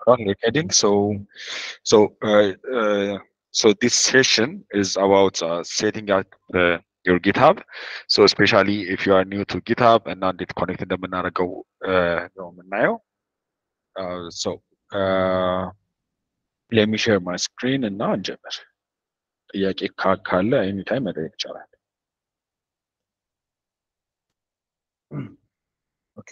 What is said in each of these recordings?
recording. So, so, uh, uh, so this session is about uh, setting up uh, your GitHub. So, especially if you are new to GitHub and not yet connected እንደምናደርገው ነው የምናየው። Uh, so, uh, let me share my screen እና እንጀምር። ጥያቄ ካ- ካለ ኤኒታይም መጠየቅ ይቻላል። ኦኬ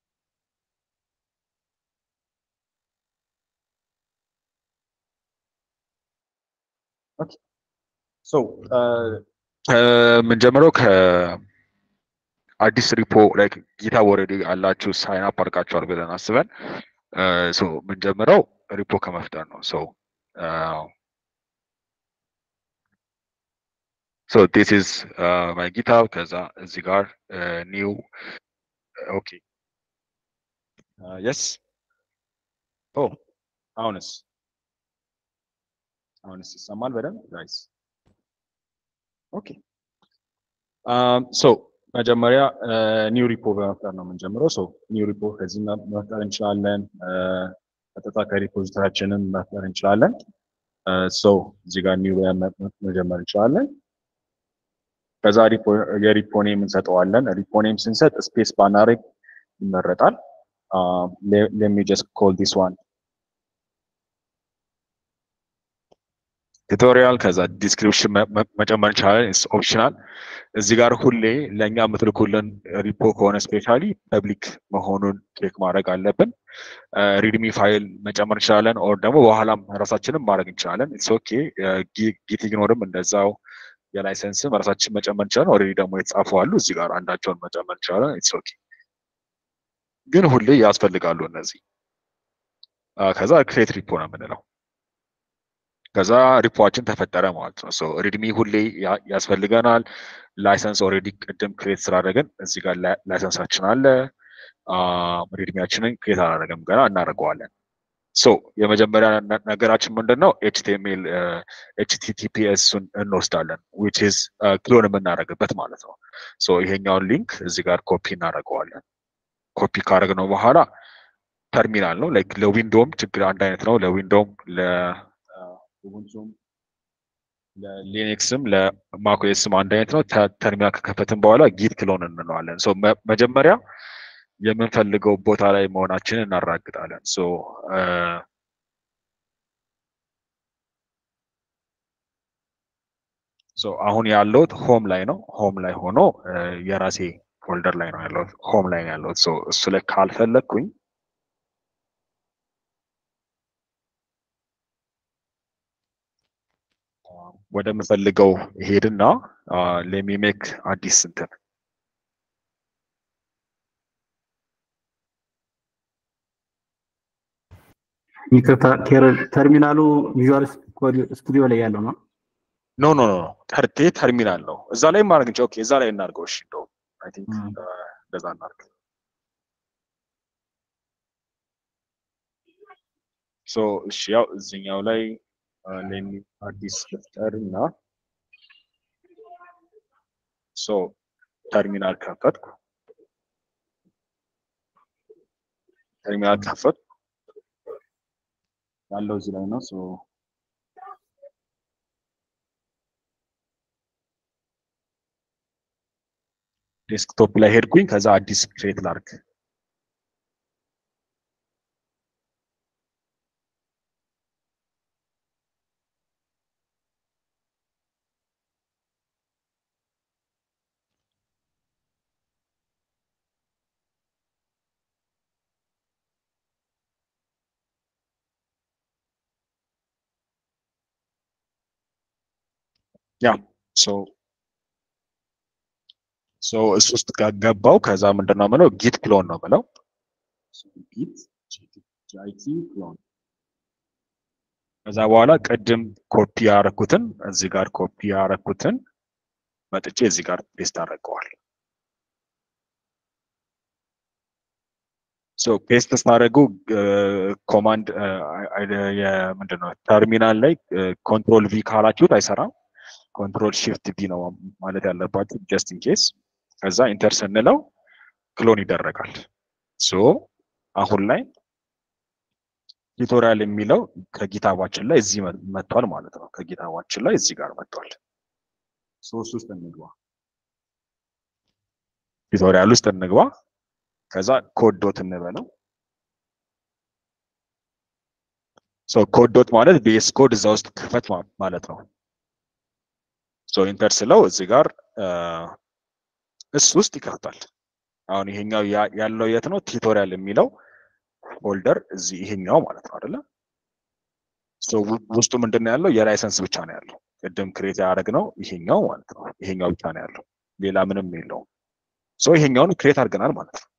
ኦኬ ሶ የምንጀምረው ከአዲስ ሪፖ ላይክ ጊታብ ኦልሬዲ አላችሁ ሳይን አፕ አድርጋችኋል ብለን አስበን ሶ የምንጀምረው ሪፖ ከመፍጠር ነው። ሶ ሶ ዲስ ኢዝ ማይ ጊታብ ከዛ እዚህ ጋር ኒው ኦኬ የስ ኦ አሁንስ አሁንስ ይሰማል በደንብ ጋይስ ኦኬ ሶ መጀመሪያ ኒው ሪፖ በመፍጠር ነው የምንጀምረው። ሶ ኒው ሪፖ ከዚህ መ- መፍጠር እንችላለን። ቀጥታ ከሪፖዚተራችንም መፍጠር እንችላለን። ሶ እዚህ ጋር ኒው ብለን መ- መ- መጀመር እንችላለን። ከዛ ሪፖ- የሪፖ ኔም እንሰጠዋለን። ሪፖ ኔም ስንሰጥ ስፔስ ባናረግ ይመረጣል። ሌሚ ጀስት ኮል ዲስ ዋን ቱቶሪያል ከዛ ዲስክሪፕሽን መጨመር እንችላለን። ኢትስ ኦፕሽናል። እዚህ ጋር ሁሌ ለእኛ የምትልኩልን ሪፖ ከሆነ ስፔሻሊ ፐብሊክ መሆኑን ቼክ ማድረግ አለብን። ሪድሚ ፋይል መጨመር እንችላለን፣ ኦር ደግሞ በኋላም ራሳችንም ማድረግ እንችላለን። ኢትስ ኦኬ። ጊት ኢግኖርም እንደዛው የላይሰንስም ራሳችን መጨመር እንችላለን። ኦልሬዲ ደግሞ የተጻፉ አሉ። እዚህ ጋር አንዳቸውን መጨመር እንችላለን። ኢትስ ኦኬ። ግን ሁሌ ያስፈልጋሉ እነዚህ። አ፣ ከዛ ክሬት ሪፖ ነው የምንለው። ከዛ ሪፖችን ተፈጠረ ማለት ነው። ሶ ሪድሚ ሁሌ ያ- ያስፈልገናል። ላይሰንስ ኦልሬዲ ቅድም ክሬት ስላደረግን እዚህ ጋር ላይ- ላይሰንሳችን አለ። ሪድሚያችንን ክሬት አላደረግም ገና እናደርገዋለን። ሶ የመጀመሪያ ነ- ነገራችን ምንድን ነው? ኤችቲኤምኤል ኤችቲቲፒኤስን እንወስዳለን ዊች ኢዝ ክሎን የምናደርግበት ማለት ነው። ሶ ይሄኛውን ሊንክ እዚህ ጋር ኮፒ እናደርገዋለን። ኮፒ ካደረግነው በኋላ ተርሚናል ነው ላይክ ለዊንዶውም ችግር አንድ አይነት ነው። ለዊንዶውም ለኡቡንቱም ለሊነክስም ለማክኦኤስም አንድ አይነት ነው። ተ- ተርሚናል ከከፈትን በኋላ ጊት ክሎን እንለዋለን። ሶ መ- መጀመሪያ የምንፈልገው ቦታ ላይ መሆናችንን እናረጋግጣለን። ሶ ሶ አሁን ያለሁት ሆም ላይ ነው። ሆም ላይ ሆኖ እ፣ የራሴ ፎልደር ላይ ነው ያለሁት። ሆም ላይ ነው ያለሁት። ሶ እሱ ላይ ካልፈለግኩኝ ወደምፈልገው ሄድና ለሚሜክ አዲስ እንትን ይቅርታ ቴር- ተርሚናሉ ቪዥዋል ስቱዲዮ ላይ ያለው ነው። ኖ ኖ ኖ ተርቴ ተርሚናል ነው። እዛ ላይ ማድረግ እንችል። ኦኬ እዛ ላይ እናድርገው። እሺ እንደውም አይ ቲንክ ም። እንደዛ እናድርግ። ሶ እሺ ያው እዚህኛው ላይ ለሚ አዲስ ልፍጠር እና ሶ ተርሚናል ከፈትኩ። ተርሚናል ከፈትኩ ያለው እዚህ ላይ ነው። ሶ ዴስክቶፕ ላይ ሄድኩኝ። ከዛ አዲስ ክሬት ላርግ። ያ ሶ ሶ እሱ ውስጥ ጋ- ገባው። ከዛ ምንድን ነው የምለው ጊት ክሎን ነው የምለው ጊት ጂአይቲ ክሎን። ከዛ በኋላ ቅድም ኮፒ ያረኩትን እዚህ ጋር ኮፒ ያረኩትን መጥቼ እዚህ ጋር ፔስት አደርገዋል። ሶ ፔስት ስታደርጉ ኮማንድ ምንድን ነው ተርሚናል ላይ ኮንትሮል ቪ ካላችሁት አይሰራም። ኮንትሮል ሺፍት ቪ ነው ማለት ያለባችሁ ጀስት ኢን ኬስ። ከዛ ኢንተር ስንለው ክሎን ይደረጋል። ሶ አሁን ላይ ቱቶሪያል የሚለው ከጊታባችን ላይ እዚህ መጥቷል ማለት ነው። ከጊታባችን ላይ እዚህ ጋር መጥቷል። ሶስት ውስጥ እንግባ፣ ቱቶሪያል ውስጥ እንግባ። ከዛ ኮድ ዶት እንበለው። ሶ ኮድ ዶት ማለት ቤስ ኮድ እዛ ውስጥ ክፈት ማለት ነው። ሶ ኢንተር ስለው እዚህ ጋር እሱ ውስጥ ይከፍታል። አሁን ይሄኛው ያለው የት ነው? ቱቶሪያል የሚለው ፎልደር እዚህ ይሄኛው ማለት ነው አይደለ? ውስጡ ምንድን ነው ያለው? የላይሰንስ ብቻ ነው ያለው። ቅድም ክሬት ያደረግነው ይሄኛው ማለት ነው። ይሄኛው ብቻ ነው ያለው፣ ሌላ ምንም የለውም። ሶ ይሄኛውን ክሬት አድርገናል ማለት ነው።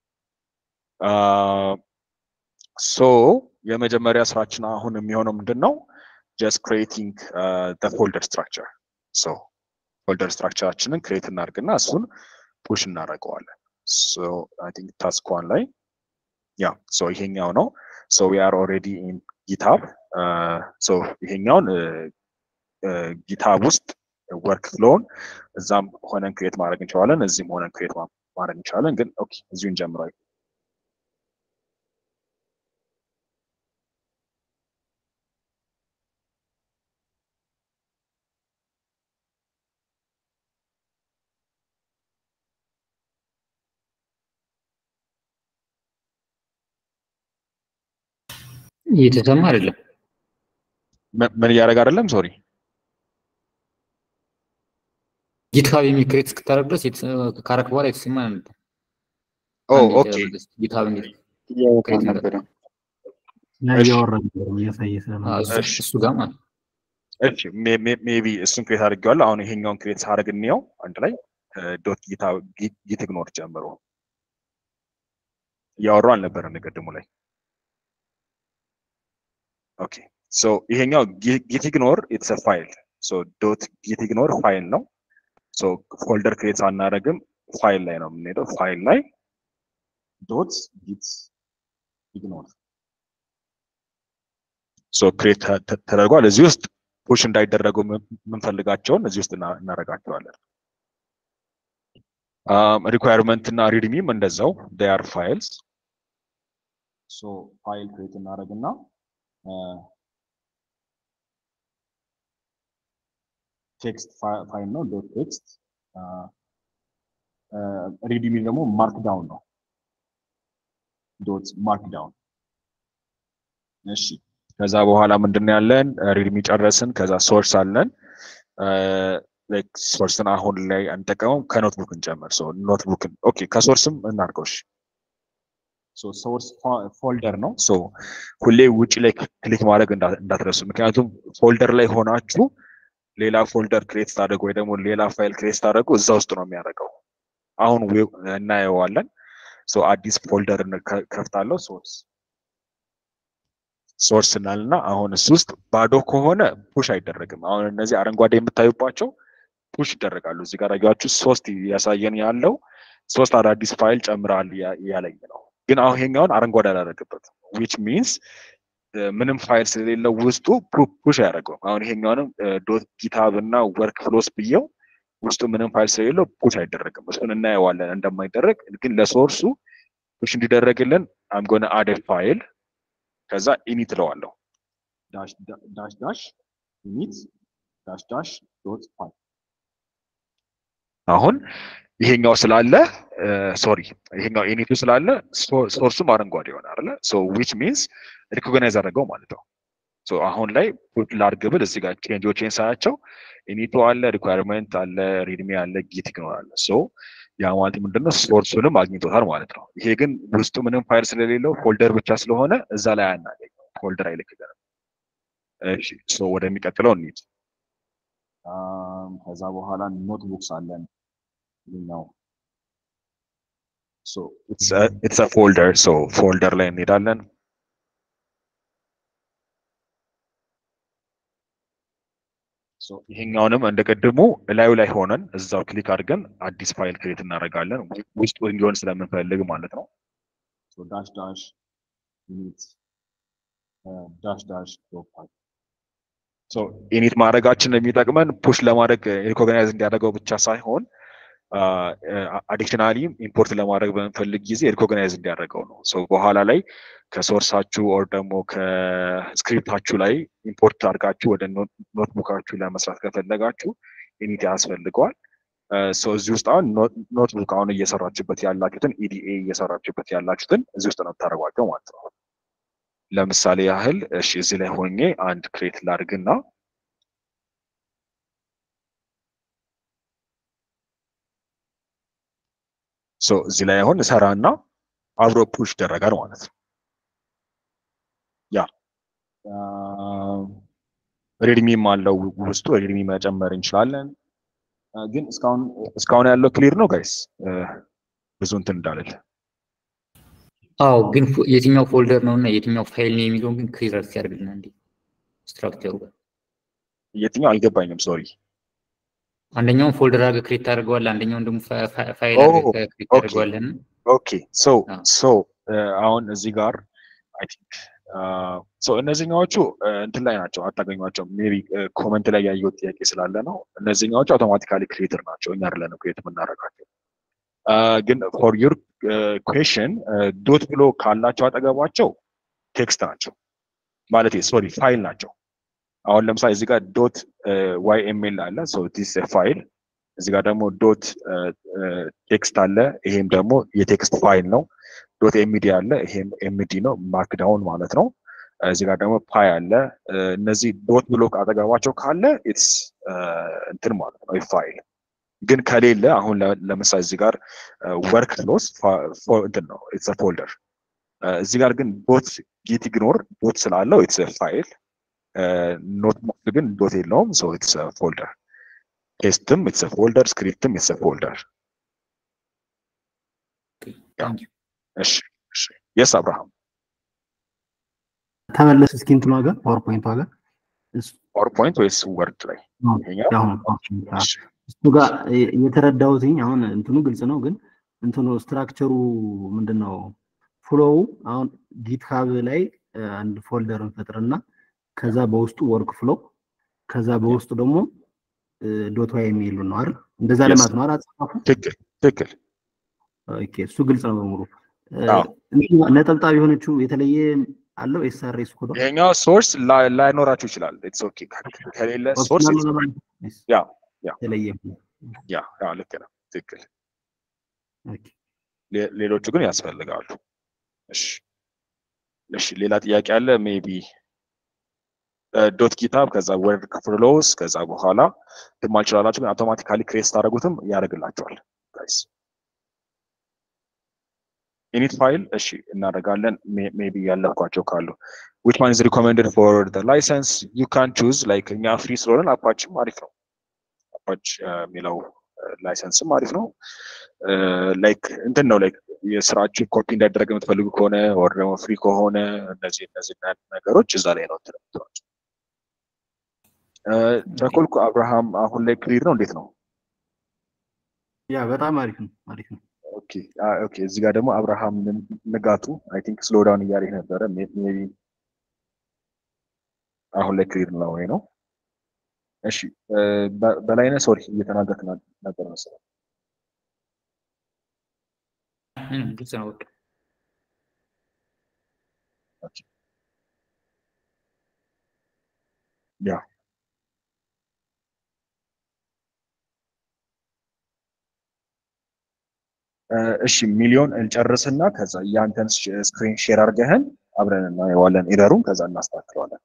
ሶ የመጀመሪያ ስራችን አሁን የሚሆነው ምንድን ነው? ጀስት ክሬቲንግ ፎልደር ስትራክቸር። ሶ ፎልደር ስትራክቸራችንን ክሬት እናድርግና እሱን ፑሽ እናደርገዋለን። ሶ አይ ቲንክ ታስክ ዋን ላይ ያ ሶ ይሄኛው ነው። ሶ ዊ አር ኦልሬዲ ኢን ጊታብ ሶ ይሄኛውን ጊታብ ውስጥ ወርክ ፍሎውን እዛም ሆነን ክሬት ማድረግ እንችላለን፣ እዚህም ሆነን ክሬት ማድረግ እንችላለን። ግን ኦኬ እዚሁ እንጀምረው። እየተሰማ አይደለም። ምን እያደረግ አይደለም? ሶሪ ጊትሀብ የሚል ክሬት እስክታደርግ ድረስ ካረክ በኋላ የተሰማ ነበር። ኦኬ ጊትሀብ ክሬት ነበረ እያወራ ነበር እያሳየ እሱ ጋር ማለት እሺ ሜቢ እሱን ክሬት አድርጌዋለሁ። አሁን ይሄኛውን ክሬት ሳደርግ እንየው አንድ ላይ ዶት ጊት ኢግኖር ጨምሮ እያወራሁ አልነበረም ቅድሙ ላይ ኦኬ ሶ ይሄኛው ጊት ኢግኖር ኢትስ አ ፋይል ሶ ዶት ጊት ኢግኖር ፋይል ነው። ሶ ፎልደር ክሬት አናደርግም፣ ፋይል ላይ ነው የምንሄደው። ፋይል ላይ ዶት ጊት ኢግኖር ሶ ክሬት ተደርጓል። እዚህ ውስጥ ፑሽ እንዳይደረጉ የምንፈልጋቸውን እዚህ ውስጥ እናደርጋቸዋለን። ሪኳየርመንት እና ሪድሚም እንደዛው ዴይ አር ፋይልስ ሶ ፋይል ክሬት እናደርግና ቴክስት ፋይል ነው ዶት ቴክስት ሪድሚ ደግሞ ማርክ ዳውን ነው ዶት ማርክ ዳውን እሺ ከዛ በኋላ ምንድን ያለን ሪድሚ ጨረስን ከዛ ሶርስ አለን ሶርስን አሁን ላይ አንጠቀመው ከኖትቡክ እንጨምር ኖትቡክን ኦኬ ከሶርስም እናርገው ሶርስ ፎልደር ነው ሁሌ ውጭ ላይ ክሊክ ማድረግ እንዳትረሱ ምክንያቱም ፎልደር ላይ ሆናችሁ ሌላ ፎልደር ክሬት ስታደርጉ ወይ ደግሞ ሌላ ፋይል ክሬት ስታደርጉ እዛ ውስጥ ነው የሚያደርገው አሁን እናየዋለን አዲስ ፎልደር ከፍታለሁ ሶርስ ሶርስ እናልና አሁን እሱ ውስጥ ባዶ ከሆነ ፑሽ አይደረግም አሁን እነዚህ አረንጓዴ የምታዩባቸው ፑሽ ይደረጋሉ እዚህ ጋር ያያችሁ ሶስት ያሳየን ያለው ሶስት አዳዲስ ፋይል ጨምራል ያለኝ ነው ግን አሁን ይሄኛውን አረንጓዴ አላደረግበት ዊች ሚንስ ምንም ፋይል ስለሌለው ውስጡ ፑሽ አያደርገውም አሁን ይሄኛውንም ዶት ጊታብ እና ወርክ ፍሎስ ብየው ውስጡ ምንም ፋይል ስለሌለው ፑሽ አይደረግም እሱን እናየዋለን እንደማይደረግ ግን ለሶርሱ ፑሽ እንዲደረግልን አምጎነ አደ ፋይል ከዛ ኢኒት እለዋለሁ ዳሽ ዳሽ ኢኒት ዳሽ ዳሽ ዶት ፋይል አሁን ይሄኛው ስላለ ሶሪ ይሄኛው ኢኒቱ ስላለ ሶርሱም አረንጓዴ ይሆናል አይደለ ሶ ዊች ሚንስ ሪኮግናይዝ አደረገው ማለት ነው ሶ አሁን ላይ ፑት ላድርግ ብል እዚህ ጋር ቼንጆችን ሳያቸው ኢኒቱ አለ ሪኳየርመንት አለ ሪድሚ አለ ጊት ይኖራል ሶ ያ ማለት ምንድነው ሶርሱንም አግኝቶታል ማለት ነው ይሄ ግን ውስጡ ምንም ፋይል ስለሌለው ፎልደር ብቻ ስለሆነ እዛ ላይ አናገኘው ፎልደር አይልክልንም እሺ ሶ ወደሚቀጥለው እንሂድ ከዛ በኋላ ኖትቡክስ አለን ነው ኢትስ ፎልደር ሶ ፎልደር ላይ እንሄዳለን ይሄኛውንም እንደ ቅድሙ እላዩ ላይ ሆነን እዛው ክሊክ አድርገን አዲስ ፋይል ክሬት እናደርጋለን ውስጡ እንዲሆን ስለምንፈልግ ማለት ነው ዳሽ ዳሽ ኢኒት ዳሽ ዳሽ ኢኒት ማድረጋችን የሚጠቅመን ፑሽ ለማድረግ ሪኮግናይዝ እንዲያደርገው ብቻ ሳይሆን አዲሽናሊ ኢምፖርት ለማድረግ በምንፈልግ ጊዜ ሪኮግናይዝ እንዲያደርገው ነው። በኋላ ላይ ከሶርሳችሁ ኦር ደግሞ ከስክሪፕታችሁ ላይ ኢምፖርት አድርጋችሁ ወደ ኖትቡካችሁ ለመስራት ከፈለጋችሁ ኢኒት ያስፈልገዋል። እዚህ ውስጥ አሁን ኖትቡክ አሁን እየሰራችሁበት ያላችሁትን ኢዲኤ እየሰራችሁበት ያላችሁትን እዚህ ውስጥ ነው የምታደርጓቸው ማለት ነው። ለምሳሌ ያህል እሺ፣ እዚህ ላይ ሆኜ አንድ ክሬት ላድርግና እዚህ ላይ አሁን እሰራና አብሮ ፑሽ ይደረጋል ማለት ነው። ያ ሬድሚም አለው ውስጡ ሬድሚ መጨመር እንችላለን። ግን እስካሁን እስካሁን ያለው ክሊር ነው ጋይስ፣ ብዙ እንትን እንዳለል። አዎ፣ ግን የትኛው ፎልደር ነው እና የትኛው ፋይል ነው የሚለውን ግን ክሊር ሲያደርግልና እንዲ ስትራክቸሩ ጋር የትኛው አልገባኝም። ሶሪ አንደኛውን ፎልደር አድርገህ ክሬት ታደርገዋለህ፣ አንደኛውን ደግሞ ፋይል አድርገህ ክሬት ታደርገዋለህ። ኦኬ ሶ ሶ አሁን እዚህ ጋር አይ ቲንክ ሶ እነዚህኛዎቹ እንትን ላይ ናቸው፣ አታገኟቸውም። ሜቢ ኮመንት ላይ ያየሁት ጥያቄ ስላለ ነው። እነዚህኛዎቹ አውቶማቲካሊ ክሬተር ናቸው፣ እኛ አይደለንም ክሬት የምናደርጋቸው። ግን ፎር ዩር ኩዌሽን ዶት ብሎ ካላቸው አጠገባቸው ቴክስት ናቸው ማለት ሶሪ ፋይል ናቸው። አሁን ለምሳሌ እዚህ ጋር ዶት ዋይ ኤምኤል አለ ዲስ ፋይል እዚህ ጋር ደግሞ ዶት ቴክስት አለ ይሄም ደግሞ የቴክስት ፋይል ነው ዶት ኤምዲ አለ ይሄም ኤምዲ ነው ማርክዳውን ማለት ነው እዚህ ጋር ደግሞ ፓይ አለ እነዚህ ዶት ብሎክ አጠገባቸው ካለ ኢትስ እንትን ማለት ነው ፋይል ግን ከሌለ አሁን ለምሳሌ እዚህ ጋር ወርክ ፍሎስ እንትን ነው ኢትስ ፎልደር እዚህ ጋር ግን ዶት ጌት ኢግኖር ዶት ስላለው ኢትስ ፋይል ኖትቡክ ግን ዶት የለውም ሶ ኢትስ ፎልደር ቴስትም ኢትስ ፎልደር ስክሪፕትም ኢትስ ፎልደር እሺ እሺ የስ አብርሃም ተመለስ እስኪ እንትኗ ጋር ፓወርፖይንቷ ጋር ፓወርፖይንት ወይስ ወርድ ላይ እሱ ጋር የተረዳሁትኝ አሁን እንትኑ ግልጽ ነው ግን እንትኑ ስትራክቸሩ ምንድን ነው ፍሎው አሁን ጊትሃብ ላይ አንድ ፎልደር እንፈጥርና ከዛ በውስጡ ወርክ ፍሎ ከዛ በውስጡ ደግሞ ዶት ዋይ የሚሉ ነው አይደል? እንደዛ ለማለት ነው አይደል? አጻጻፉ ትክክል ትክክል። ኦኬ፣ እሱ ግልጽ ነው በሙሉ። ነጠብጣብ የሆነችው የተለየ አለው ኤስአርኤስ ኮድ ይሄኛው ሶርስ ላይኖራችሁ ይችላል። ኢትስ ኦኬ ከሌለ ሶርስ ያ ያ የተለየ ያ ያ ልክ ነው። ትክክል። ሌሎቹ ግን ያስፈልጋሉ። እሺ እሺ፣ ሌላ ጥያቄ አለ ሜቢ ዶት ጊታብ ከዛ ወርድ ፍሎውስ ከዛ በኋላ ትማልችላላችሁ ግን አውቶማቲካሊ ክሬት ስታደረጉትም ያደርግላቸዋል ጋይስ ኢኒት ፋይል እሺ እናደርጋለን ሜቢ ያለፍኳቸው ካሉ ዊች ዋን ኢዝ ሪኮሜንድድ ፎር ላይሰንስ ዩ ካን ቹዝ ላይክ እኛ ፍሪ ስለሆነን አፓችም አሪፍ ነው አፓች የሚለው ላይሰንስም አሪፍ ነው ላይክ እንትን ነው ላይክ የስራችሁ ኮፒ እንዳይደረግ የምትፈልጉ ከሆነ ወር ደግሞ ፍሪ ከሆነ እነዚህ እነዚህ ነገሮች እዛ ላይ ነው ትለምትሏቸው ቸኮልኩ አብርሃም አሁን ላይ ክሊር ነው እንዴት ነው ያ በጣም አሪፍ ነው አሪፍ ነው ኦኬ ኦኬ እዚህ ጋር ደግሞ አብርሃም ንጋቱ አይ ቲንክ ስሎ ዳውን እያለ ነበረ ሜቢ አሁን ላይ ክሊር ነው ወይ ነው እሺ በላይነ ሶሪ እየተናገርክ ነበር መሰለኝ ግልጽ ነው በቃ ያ እሺ ሚሊዮን እንጨርስና ከዛ ያንተን ስክሪን ሼር አድርገህን አብረን እናየዋለን ኤረሩን ከዛ እናስተካክለዋለን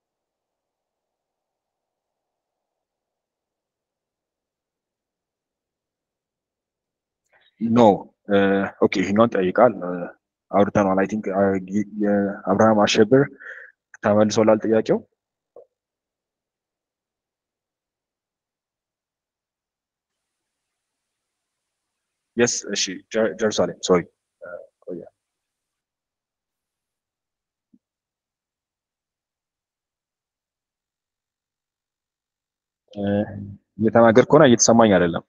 ኖ ኦኬ ይሄኛውን ጠይቃል አውርተኗል አይ ቲንክ የአብርሃም አሸብር ተመልሶላል ጥያቄው የስ እሺ ጀሩሳሌም ሶሪ ቆያ እየተናገር ከሆነ እየተሰማኝ አይደለም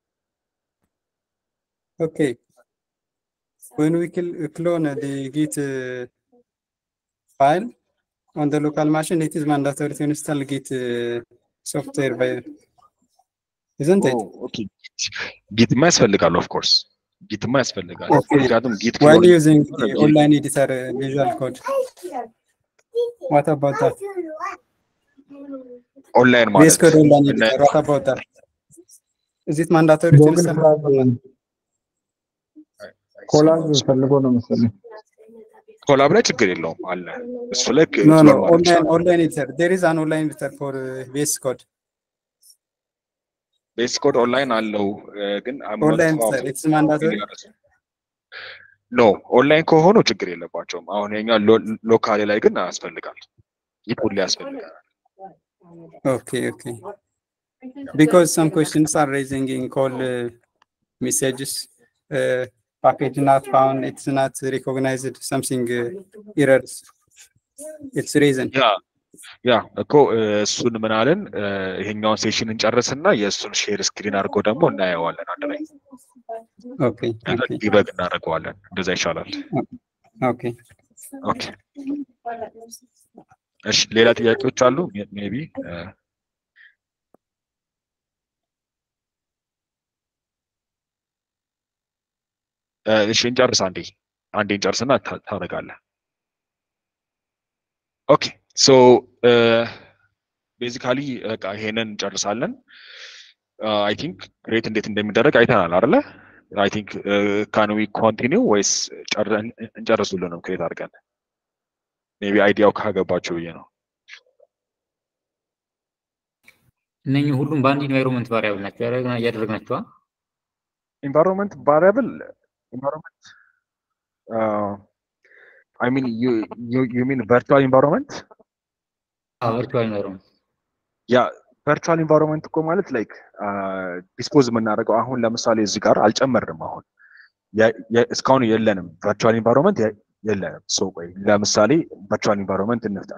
Okay. When we clone the Git uh, file on the local machine, it is mandatory to install Git uh, software by isn't it? ኦኬ ጊትማ ያስፈልጋል ኦፍ ኮርስ ጊትማ ያስፈልጋል Okay. ምክንያቱም ጊት While using the Okay. online editor uh, Visual Code. What about that? ኦንላይን VS ማለት Code online እነ- editor. What about that? Is it mandatory to ጎግል install? ክላስ ኮላጅ ፈልጎ ነው መሰለኝ። ኮላብ ላይ ችግር የለውም አለ እሱ ላይ No, no, explore ማድረግ online ይችላል። online editor. There is an online editor for uh, VS Code. ቤስ ኮድ ኦንላይን አለው እ፣ ግን Online editor. It's mandatory. ኖ ኦንላይን ከሆኑ ችግር የለባቸውም። አሁን የኛ ሎካሌ ላይ ግን ያስፈልጋል። ይህ ሁሌ ያስፈልጋል። Okay, okay. Because some questions are raising in call uh, messages. Uh, package not found. It's not recognized. Something uh, errors. It's reason. ያ ያ እኮ እ፣ እሱን ምን አለን እ፣ ይሄኛውን ሴሽን እንጨርስና የእሱን ሼር ስክሪን አድርጎ ደግሞ እናየዋለን አንድ ላይ Okay, okay, ዲበግ እናደርገዋለን። እንደዛ ይሻላል። okay. ኦኬ እሺ፣ ሌላ ጥያቄዎች አሉ? ሜቢ እሺ፣ እንጨርስ። አንዴ አንዴ እንጨርስና ታ- ታደርጋለህ። ኦኬ ሶ ቤዚካሊ በቃ ይሄንን እንጨርሳለን። አይ ቲንክ ክሬት እንዴት እንደሚደረግ አይተናል አይደለ? አይ ቲንክ ካን ዊ ኮንቲኒው ወይስ ጨር- እንጨርሱልንም ክሬት አድርገን ሜቢ አይዲያው ካገባቸው ብዬ ነው። እነኚህ ሁሉም በአንድ ኢንቫይሮንመንት ቫሪያብል ናቸው ያደረግና- እያደረግናቸዋ ኢንቫይሮንመንት ቫሪያብል ኢንቫይሮንመንት አይ ሚን ዩ ሚን ቨርቹዋል ኢንቫይሮንመንት ቨርቹዋል ኢንቫይሮንመንት ያ ቨርቹዋል ኢንቫይሮንመንት እኮ ማለት ላይክ ዲስፖዝ የምናደርገው አሁን ለምሳሌ እዚህ ጋር አልጨመርንም። አሁን የ- የ- እስካሁን የለንም ቨርቹዋል ኢንቫይሮንመንት የ- የለንም። ሶ ቆይ ለምሳሌ ቨርቹዋል ኢንቫይሮንመንት እንፍጠር።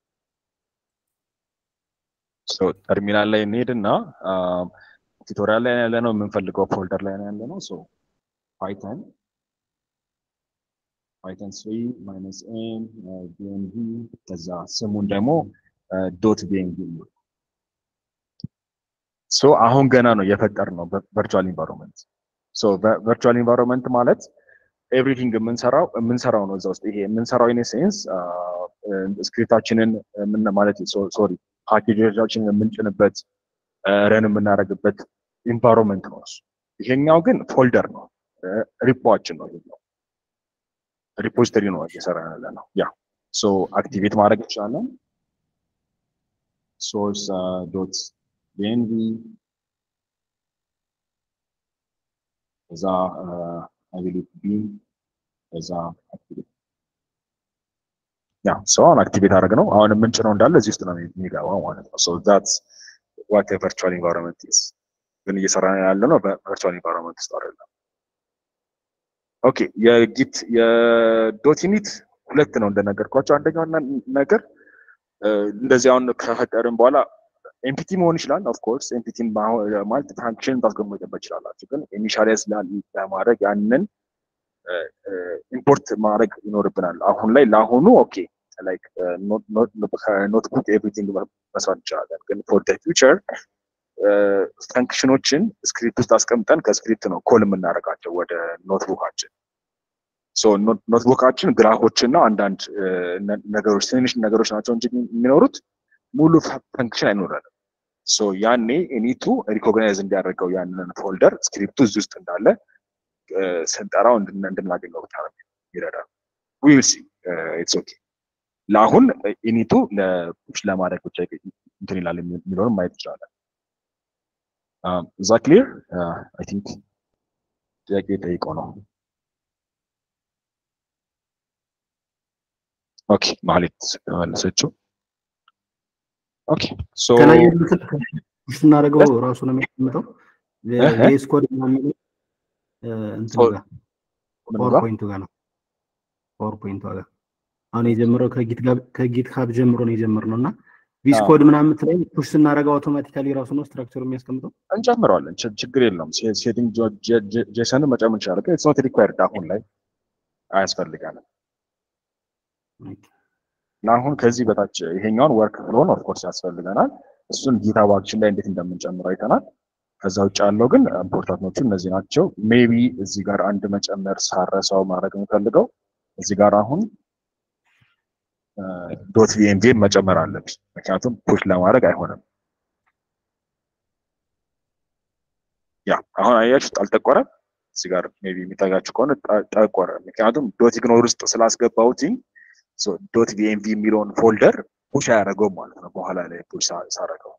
ሶ ተርሚናል ላይ እንሄድና ቱቶሪያል ላይ ያለ ነው የምንፈልገው ፎልደር ላይ ያለ ነው። ሶ ፓይተን ፓይተን ስሪ ማይነስ ኤን ቢኤንቪ ከዛ ስሙን ደግሞ ዶት ቢኤንቪ ነው። ሶ አሁን ገና ነው የፈጠር ነው ቨርቹዋል ኢንቫይሮንመንት። ሶ ቨርቹዋል ኢንቫይሮንመንት ማለት ኤቭሪቲንግ የምንሰራው የምንሰራው ነው እዛ ውስጥ ይሄ የምንሰራው ኢን ሴንስ ስክሪፕታችንን ምን ማለት ሶሪ ፓኬጆቻችንን የምንጭንበት ረን የምናደርግበት ኢንቫይሮንመንት ነው እሱ። ይሄኛው ግን ፎልደር ነው ሪፖችን ነው ይሄኛው ሪፖዚተሪ ነው እየሰራ ያለ ነው። ያ ሶ አክቲቬት ማድረግ እንችላለን። ሶርስ ዶት ቢኤንቪ እዛ አቢሊቲ ቢም እዛ አክቲቬት ያ ሶ አሁን አክቲቬት አድረግ ነው። አሁን የምንጭነው እንዳለ እዚህ ውስጥ ነው የሚገባው ማለት ነው። ሶ ዛትስ ዋት ቨርቹዋል ኢንቫይሮንመንት ኢዝ ግን እየሰራ ያለ ነው በቨርቹዋል ኢንቫይሮንመንት ውስጥ አይደለም። ኦኬ የጊት የዶቲኒት ሁለት ነው እንደነገርኳቸው። አንደኛው ነገር እንደዚህ አሁን ከፈጠርን በኋላ ኤምፒቲ መሆን ይችላል። ኦፍኮርስ ኤምፒቲ ማለት ፋንክሽን ታስቀምጡበት ይችላላችሁ። ግን ኢኒሻላይዝ ለማድረግ ያንን ኢምፖርት ማድረግ ይኖርብናል። አሁን ላይ ለአሁኑ ኦኬ ላይክ ከኖትቡክ ኤቭሪቲንግ መስራት እንችላለን። ግን ፎር ደ ፊውቸር ፈንክሽኖችን ስክሪፕት ውስጥ አስቀምጠን ከስክሪፕት ነው ኮል የምናደርጋቸው ወደ ኖትቡካችን። ኖትቡካችን ግራፎች እና አንዳንድ ነገሮች ትንንሽ ነገሮች ናቸው እንጂ የሚኖሩት ሙሉ ፈንክሽን አይኖረንም። ሶ ያኔ ኤኒቱ ሪኮግናይዝ እንዲያደርገው ያንን ፎልደር ስክሪፕቱ እዚህ ውስጥ እንዳለ ስንጠራው እንድናገኘው ብቻ ነው ይረዳል። ዊል ሲ ኢትስ ኦኬ። ለአሁን ኢኒቱ ለፑሽ ለማድረግ ብቻ እንትን ይላል የሚለውን ማየት ይችላለን። እዛ ክሊር አይ ቲንክ ጥያቄ ጠይቀው ነው። ኦኬ ማህሌት መለሰችው። ኦኬ ሶ ከላይ ያሉትን ፑሽ ስናደርገው ራሱ ነው የሚያስቀምጠው ቬስ ኮድ የሚለው እንትኑ ጋር ፓወርፖይንቱ ጋር ነው ፓወርፖይንቱ ጋር አሁን የጀመረው ከጊት ካብ ጀምሮ ነው የጀመርነው እና ቪስ ኮድ ምናምን ላይ ፑሽ ስናደርገው አውቶማቲካሊ ራሱ ነው ስትራክቸሩ የሚያስቀምጠው እንጨምረዋለን። ችግር የለውም። ሴቲንግ ጄሰን መጨመር እንችላለን። ግን ኢትስ ኖት ሪኳየርድ አሁን ላይ አያስፈልጋንም። እና አሁን ከዚህ በታች ይሄኛውን ወርክ ፍሎን ኦፍኮርስ ያስፈልገናል። እሱን ጊታብ አክሽን ላይ እንዴት እንደምንጨምረው አይተናል። ከዛ ውጭ ያለው ግን ኢምፖርታንቶቹ እነዚህ ናቸው። ሜቢ እዚህ ጋር አንድ መጨመር ሳረሳው ማድረግ የምፈልገው እዚህ ጋር አሁን ዶት ቪኤንቪን መጨመር አለብኝ፣ ምክንያቱም ፑሽ ለማድረግ አይሆንም። ያ አሁን አያችሁት አልጠቆረም። እዚህ ጋር ሜቢ የሚታያችሁ ከሆነ ጠቆረ፣ ምክንያቱም ዶት ኢግኖር ውስጥ ስላስገባሁት ዶት ቪኤንቪ የሚለውን ፎልደር ፑሽ አያደርገውም ማለት ነው። በኋላ ላይ ፑሽ ሳረገው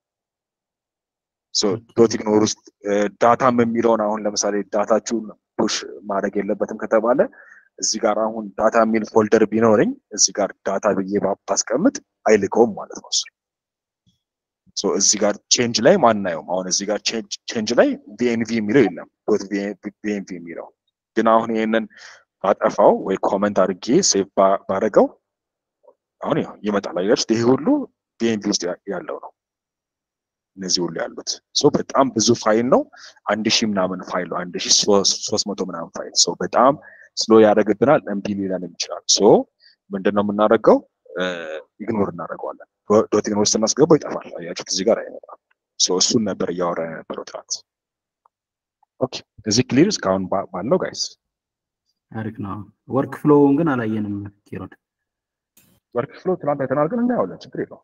ዶት ኢግኖር ውስጥ ዳታም የሚለውን አሁን ለምሳሌ ዳታችሁን ፑሽ ማድረግ የለበትም ከተባለ እዚህ ጋር አሁን ዳታ የሚል ፎልደር ቢኖረኝ እዚህ ጋር ዳታ ብዬ ባስቀምጥ አይልከውም ማለት ነው። እሱ እዚህ ጋር ቼንጅ ላይ ማናየውም። አሁን እዚህ ጋር ቼንጅ ላይ ቪኤንቪ የሚለው የለም ዶት ቪኤንቪ የሚለው ግን አሁን ይህንን ባጠፋው ወይ ኮመንት አድርጌ ሴቭ ባረገው አሁን ይመጣል። አያችሁት? ይሄ ሁሉ ቪኤንቪ ውስጥ ያለው ነው። እነዚህ ሁሉ ያሉት በጣም ብዙ ፋይል ነው። አንድ ሺህ ምናምን ፋይል ነው። አንድ ሺህ ሶስት መቶ ምናምን ፋይል ሰው በጣም ስሎ ያደርግብናል። እምቢ ሊለን ይችላል። ሶ ምንድን ነው የምናደርገው? ኢግኖር እናደርገዋለን። ዶት ኢግኖር ስናስገባው ይጠፋል። አያችሁት? እዚህ ጋር አይመጣም። ሶ እሱን ነበር እያወራ የነበረው ትናንት። ኦኬ፣ እዚህ ክሊር እስካሁን ባለው ጋይስ አሪፍ ነው። ወርክ ፍሎውን ግን አላየንም ኪሮድ ወርክ ፍሎ ትናንት አይተናል፣ ግን እናየዋለን። ችግር የለውም።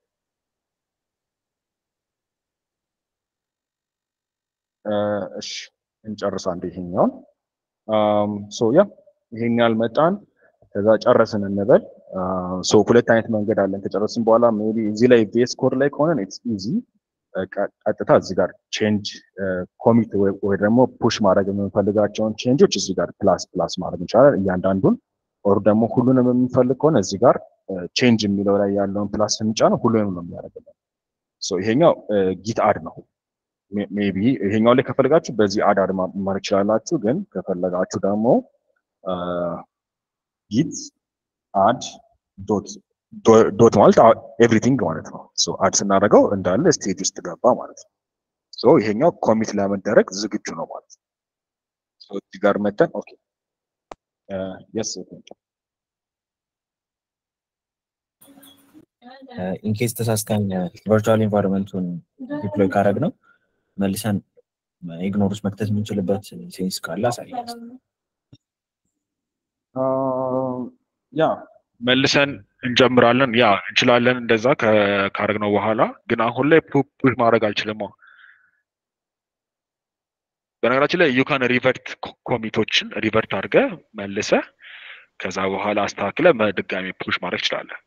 እሺ እንጨርስ አንድ ይሄኛውን ሶ ያ ይሄን ያህል መጣን። ከዛ ጨረስን እንበል። ሶ ሁለት አይነት መንገድ አለን። ከጨረስን በኋላ ሜቢ እዚህ ላይ ቬስ ኮድ ላይ ከሆነ ኢትስ ኢዚ ቀጥታ እዚህ ጋር ቼንጅ ኮሚት ወይ ደግሞ ፑሽ ማድረግ የምንፈልጋቸውን ቼንጆች እዚህ ጋር ፕላስ ፕላስ ማድረግ እንችላለን እያንዳንዱን። ኦር ደግሞ ሁሉንም የምንፈልግ ከሆነ እዚህ ጋር ቼንጅ የሚለው ላይ ያለውን ፕላስ ስንጫነው ሁሉንም ነው የሚያደርግልን። ሶ ይሄኛው ጊት አድ ነው። ሜቢ ይሄኛው ላይ ከፈለጋችሁ በዚህ አድ አድ ማድረግ ይችላላችሁ። ግን ከፈለጋችሁ ደግሞ ጊት አድ ዶት ዶት ማለት ኤቭሪቲንግ ማለት ነው። ሶ አድ ስናደርገው እንዳለ ስቴጅ ውስጥ ገባ ማለት ነው። ሶ ይሄኛው ኮሚት ለመደረግ ዝግጁ ነው ማለት ነው። ሶ እዚህ ጋር መተን ኦኬ የስ ኢንኬስ ተሳስተን ቨርቹዋል ኢንቫይሮንመንቱን ዲፕሎይ ካረግ ነው መልሰን ኢግኖር ውስጥ መክተት የምንችልበት ሴንስ ካለ አሳያል። ያ መልሰን እንጀምራለን። ያ እንችላለን እንደዛ ካረግነው በኋላ ግን አሁን ላይ ፑሽ ማድረግ አልችልም። በነገራችን ላይ ዩካን ሪቨርት ኮሚቶችን ሪቨርት አድርገ መልሰ ከዛ በኋላ አስተካክለ ድጋሚ ፑሽ ማድረግ ይችላለን።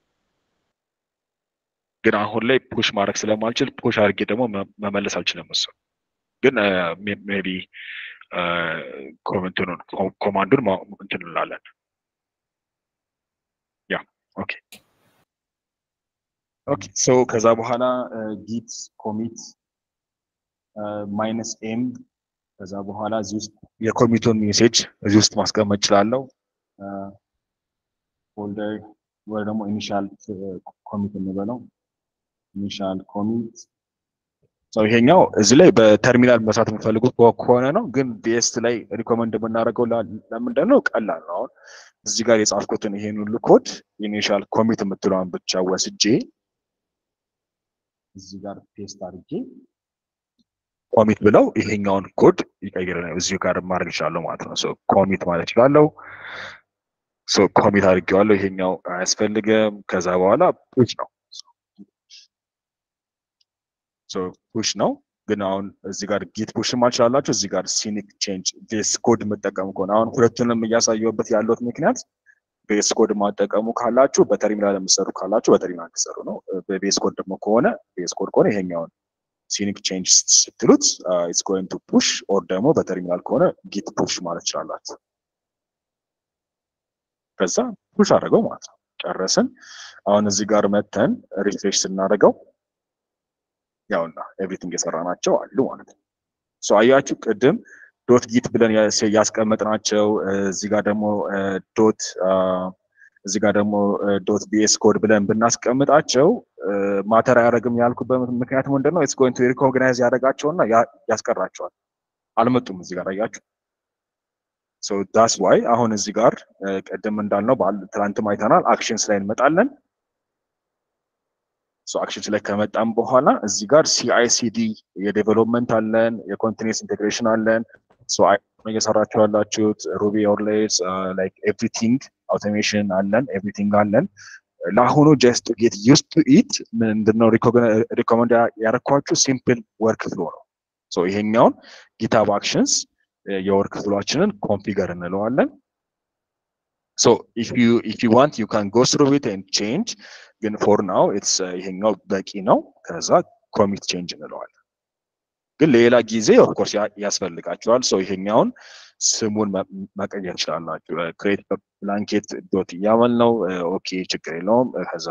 ግን አሁን ላይ ፑሽ ማድረግ ስለማልችል ፑሽ አድርጌ ደግሞ መመለስ አልችልም። እሱ ግን ሜቢ ኮመንቱን ኮማንዱን እንትን እንላለን። ያ ኦኬ ኦኬ ሶ ከዛ በኋላ ጊት ኮሚት ማይነስ ኤም ከዛ በኋላ እዚህ ውስጥ የኮሚቱን ሜሴጅ እዚህ ውስጥ ማስቀመጥ እችላለሁ። ፎልደር ወይ ደግሞ ኢኒሻል ኮሚት እንበለው ኢኒሻል ኮሚት ሰው ይሄኛው እዚህ ላይ በተርሚናል መስራት የምፈልጉት ከሆነ ነው። ግን ቢኤስት ላይ ሪኮመንድ የምናደርገው ለምንድን ነው? ቀላል ነው። አሁን እዚህ ጋር የጻፍኩትን ይሄን ሁሉ ኮድ ኢኒሻል ኮሚት የምትለዋን ብቻ ወስጄ እዚህ ጋር ፔስት አድርጌ ኮሚት ብለው ይሄኛውን ኮድ ይቀይርልኛል። እዚሁ ጋር ማድረግ ይችላለሁ ማለት ነው። ኮሚት ማለት ይችላለሁ። ኮሚት አድርጌዋለሁ። ይሄኛው አያስፈልግም። ከዛ በኋላ ፑሽ ነው ፑሽ ነው። ግን አሁን እዚህ ጋር ጊት ፑሽ ማልችላላችሁ። እዚህ ጋር ሲኒክ ቼንጅ ቤስ ኮድ የምጠቀሙ ከሆነ አሁን ሁለቱንም እያሳየሁበት ያለሁት ምክንያት ቤስ ኮድ ማጠቀሙ ካላችሁ በተርሚናል የምትሰሩ ካላችሁ በተርሚናል ትሰሩ ነው። በቤስ ኮድ ደግሞ ከሆነ ቤስ ኮድ ከሆነ ይሄኛውን ሲኒክ ቼንጅ ስትሉት ኢትስ ጎይንግ ቱ ፑሽ ኦር ደግሞ በተርሚናል ከሆነ ጊት ፑሽ ማለት ይችላላችሁ። ከዛ ፑሽ አድርገው ማለት ነው። ጨረስን። አሁን እዚህ ጋር መተን ሪፍሬሽ ስናደርገው ያውና ኤቭሪቲንግ የሰራ ናቸው አሉ ማለት ነው። ሶ አያችሁ ቅድም ዶት ጊት ብለን ያስቀመጥናቸው እዚህ ጋር ደግሞ ዶት እዚህ ጋር ደግሞ ዶት ቢኤስ ኮድ ብለን ብናስቀምጣቸው ማተር አያደርግም ያልኩበት ምክንያት ምንድን ነው? ኢትስ ጎይንግ ቱ ሪኮግናይዝ ያደርጋቸውና ያስቀራቸዋል። አልመጡም እዚህ ጋር አያችሁ። ሶ ዳስ ዋይ አሁን እዚህ ጋር ቅድም እንዳልነው ትላንትም አይተናል። አክሽንስ ላይ እንመጣለን። አክሽንስ ላይ ከመጣም በኋላ እዚህ ጋር ሲአይሲዲ የዴቨሎፕመንት አለን፣ የኮንቲኒስ ኢንቴግሬሽን አለን። እየሰራችሁ ያላችሁት ሩቢ ኦርሌስ ላይክ ኤቭሪቲንግ አውቶሜሽን አለን፣ ኤቭሪቲንግ አለን። ለአሁኑ ጀስት ጌት ዩስ ቱ ኢት ምንድነው ሪኮመንድ ያደረኳችሁ ሲምፕል ወርክ ፍሎ ነው። ይሄኛውን ጊታብ አክሽንስ የወርክ ፍሎችንን ኮንፊገር እንለዋለን። ሶ ኢፍ ዩ ኢፍ ዩ ዋንት ዩ ካን ጎ ስሩ ኢት ኤንድ ቼንጅ ግን ፎር ናው ኢትስ ይሄኛው በቂ ነው። ከዛ ኮሚት ቼንጅ እንለዋለን። ግን ሌላ ጊዜ ኦፍኮርስ ያስፈልጋቸዋል። ሶ ይሄኛውን ስሙን መቀየር ይችላላችሁ። ክሬት ብላንኬት ዶት እያመል ነው። ኦኬ ችግር የለውም። ከዛ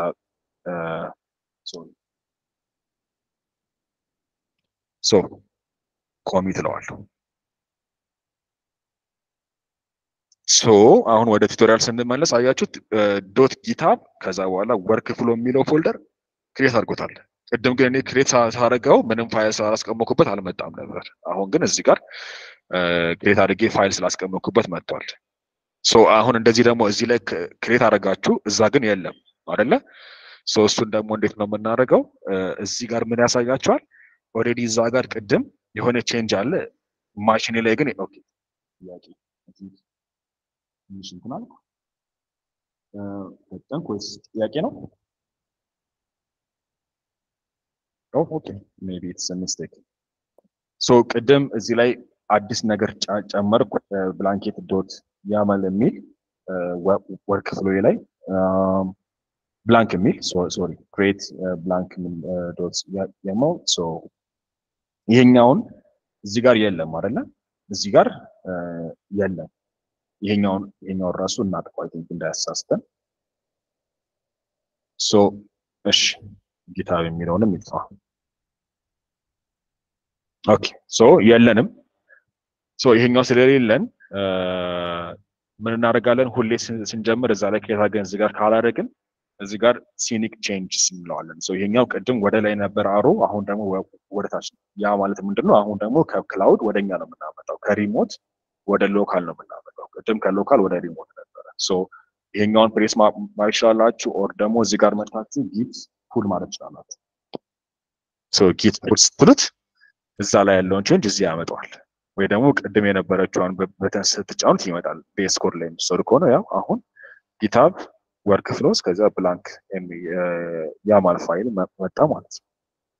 ሶ ኮሚት እለዋለሁ። ሶ አሁን ወደ ቱቶሪያል ስንመለስ አያችሁት ዶት ጊታብ ከዛ በኋላ ወርክ ፍሎ የሚለው ፎልደር ክሬት አድርጎታል። ቅድም ግን እኔ ክሬት ሳደርገው ምንም ፋይል ስላላስቀመኩበት አልመጣም ነበር። አሁን ግን እዚህ ጋር ክሬት አድርጌ ፋይል ስላስቀመኩበት መጥቷል። ሶ አሁን እንደዚህ ደግሞ እዚህ ላይ ክሬት አደረጋችሁ እዛ ግን የለም አደለ? ሶ እሱን ደግሞ እንዴት ነው የምናደርገው? እዚህ ጋር ምን ያሳያቸዋል? ኦልሬዲ እዛ ጋር ቅድም የሆነ ቼንጅ አለ። ማሽኔ ላይ ግን ኦኬ ጥያቄ ትንሽ እንትን አልኩ ፈጠንኩ ወይስ ጥያቄ ነው? ኦኬ ሜቢ ኢትስ ሚስቴክ ሶ ቅድም እዚህ ላይ አዲስ ነገር ጨመርኩ ብላንኬት ዶት ያመል የሚል ወርክ ፍሎ ላይ ብላንክ የሚል ሶሪ ክሬት ብላንክ ዶት ያመል ሶ ይሄኛውን እዚህ ጋር የለም አይደለ? እዚህ ጋር የለም። ይሄኛውን ይሄኛውን ራሱ እናጥፋው አይ ቲንክ እንዳያሳስተን። ሶ እሺ ጊታብ የሚለውንም ይጥፋ። ኦኬ ሶ የለንም። ሶ ይሄኛው ስለሌለን ምን እናደርጋለን? ሁሌ ስንጀምር እዛ ላይ ከየት አድርገን እዚህ ጋር ካላደረግን እዚህ ጋር ሲኒክ ቼንጅስ እንለዋለን። ሶ ይሄኛው ቅድም ወደ ላይ ነበር አሮ፣ አሁን ደግሞ ወደ ታች ነው። ያ ማለት ምንድን ነው? አሁን ደግሞ ከክላውድ ወደኛ ነው የምናመጣው፣ ከሪሞት ወደ ሎካል ነው የምናመጣው። ቅድም ከሎካል ወደ ሪሞት ነበረ። ሶ ይሄኛውን ፕሬስ ማድረግ ይችላላችሁ፣ ኦር ደግሞ እዚህ ጋር መጥታችሁ ጊት ፑል ማድረግ ይችላላችሁ። ሶ ጊት ፑል ስትሉት እዛ ላይ ያለውን ቼንጅ እዚህ ያመጣዋል። ወይ ደግሞ ቅድም የነበረችውን በተን ስትጫኑት ይመጣል። ቤስ ኮድ ላይ የምትሰሩ ከሆነ ያው አሁን ጊታብ ወርክ ፍሎስ ከዛ ብላንክ ያማል ፋይል መጣ ማለት ነው።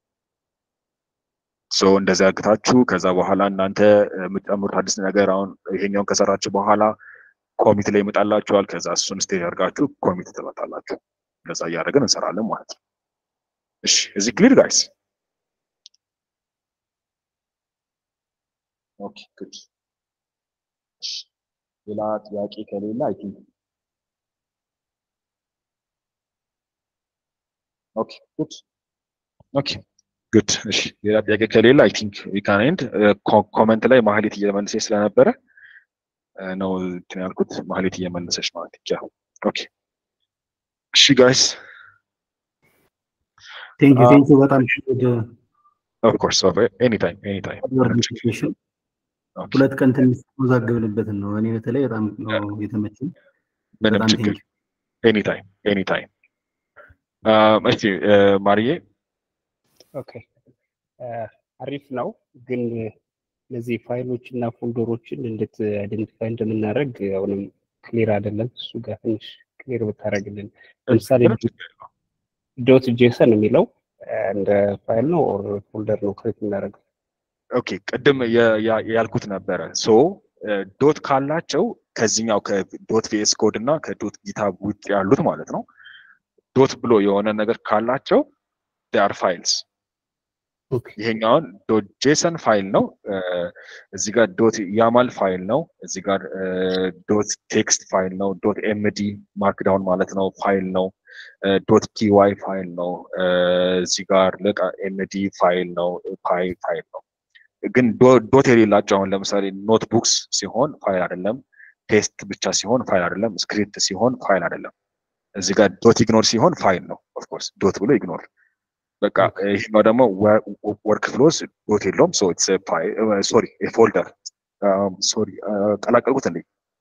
ሶ እንደዚህ አግታችሁ ከዛ በኋላ እናንተ የምትጨምሩት አዲስ ነገር አሁን ይሄኛውን ከሰራችሁ በኋላ ኮሚት ላይ ይመጣላችኋል። ከዛ እሱን ስቴጅ አድርጋችሁ ኮሚት ትመጣላችሁ። እንደዛ እያደረግን እንሰራለን ማለት ነው። እሺ እዚህ ክሊር ጋይስ? ኦኬ ጉድ። ሌላ ጥያቄ ከሌለ አይ ቲንክ ኦኬ ጉድ ኦኬ ጉድ። እሺ ሌላ ጥያቄ ከሌለ አይ ቲንክ ዊ ካን ኤንድ ኮመንት ላይ ማህሌት እየመለሰች ስለነበረ ነው እንትን ያልኩት። ማህሌት እየመለሰች ነው አይ ቲንክ ያ ኦኬ። እሺ ጋይስ ቴንክ ዩ ቴንክ ዩ በጣም ጉድ ኦፍ ኮርስ ኦፍ ኤኒ ታይም ኤኒ ታይም ኦርጋናይዜሽን ሁለት ቀን ትንሽ ተወዛገብንበትን ነው። እኔ በተለይ በጣም ነው የተመቸኝ። ምንም በጣም ችግር ቴንክ ኤኒ ታይም ኤኒ ታይም። እሺ ማርዬ ኦኬ አሪፍ ነው። ግን እነዚህ ፋይሎች እና ፎልደሮችን እንዴት አይደንቲፋይ እንደምናደርግ አሁንም ክሊር አይደለም። እሱ ጋር ትንሽ ክሊር ብታደርግልን። ለምሳሌ ዶት ጄሰን የሚለው እንደ ፋይል ነው ኦር ፎልደር ነው ክሬት የምናደርገው? ኦኬ ቅድም የ- ያ- ያልኩት ነበረ። ሶ ዶት ካላቸው ከዚህኛው ከዶት ቪኤስ ኮድ እና ከዶት ጊታብ ውጭ ያሉት ማለት ነው ዶት ብሎ የሆነ ነገር ካላቸው ር ፋይልስ ኦኬ ይሄኛውን ዶት ጄሰን ፋይል ነው። እዚህ ጋር ዶት ያማል ፋይል ነው። እዚህ ጋር ዶት ቴክስት ፋይል ነው። ዶት ኤምዲ ማርክዳውን ማለት ነው ፋይል ነው። ዶት ፒዋይ ፋይል ነው። እዚህ ጋር ልቅ ኤምዲ ፋይል ነው። ፓይ ፋይል ነው። ግን ዶ- ዶት የሌላቸው አሁን ለምሳሌ ኖትቡክስ ሲሆን ፋይል አይደለም። ቴስት ብቻ ሲሆን ፋይል አይደለም። ስክሪፕት ሲሆን ፋይል አይደለም። እዚህ ጋር ዶት ኢግኖር ሲሆን ፋይል ነው። ኦፍኮርስ ዶት ብሎ ኢግኖር በቃ ይሄኛው ደግሞ ወርክ ፍሎስ ዶት የለውም። ሶ ኢትስ ሶሪ ፎልደር ሶሪ ቀላቀልኩት እንዴ?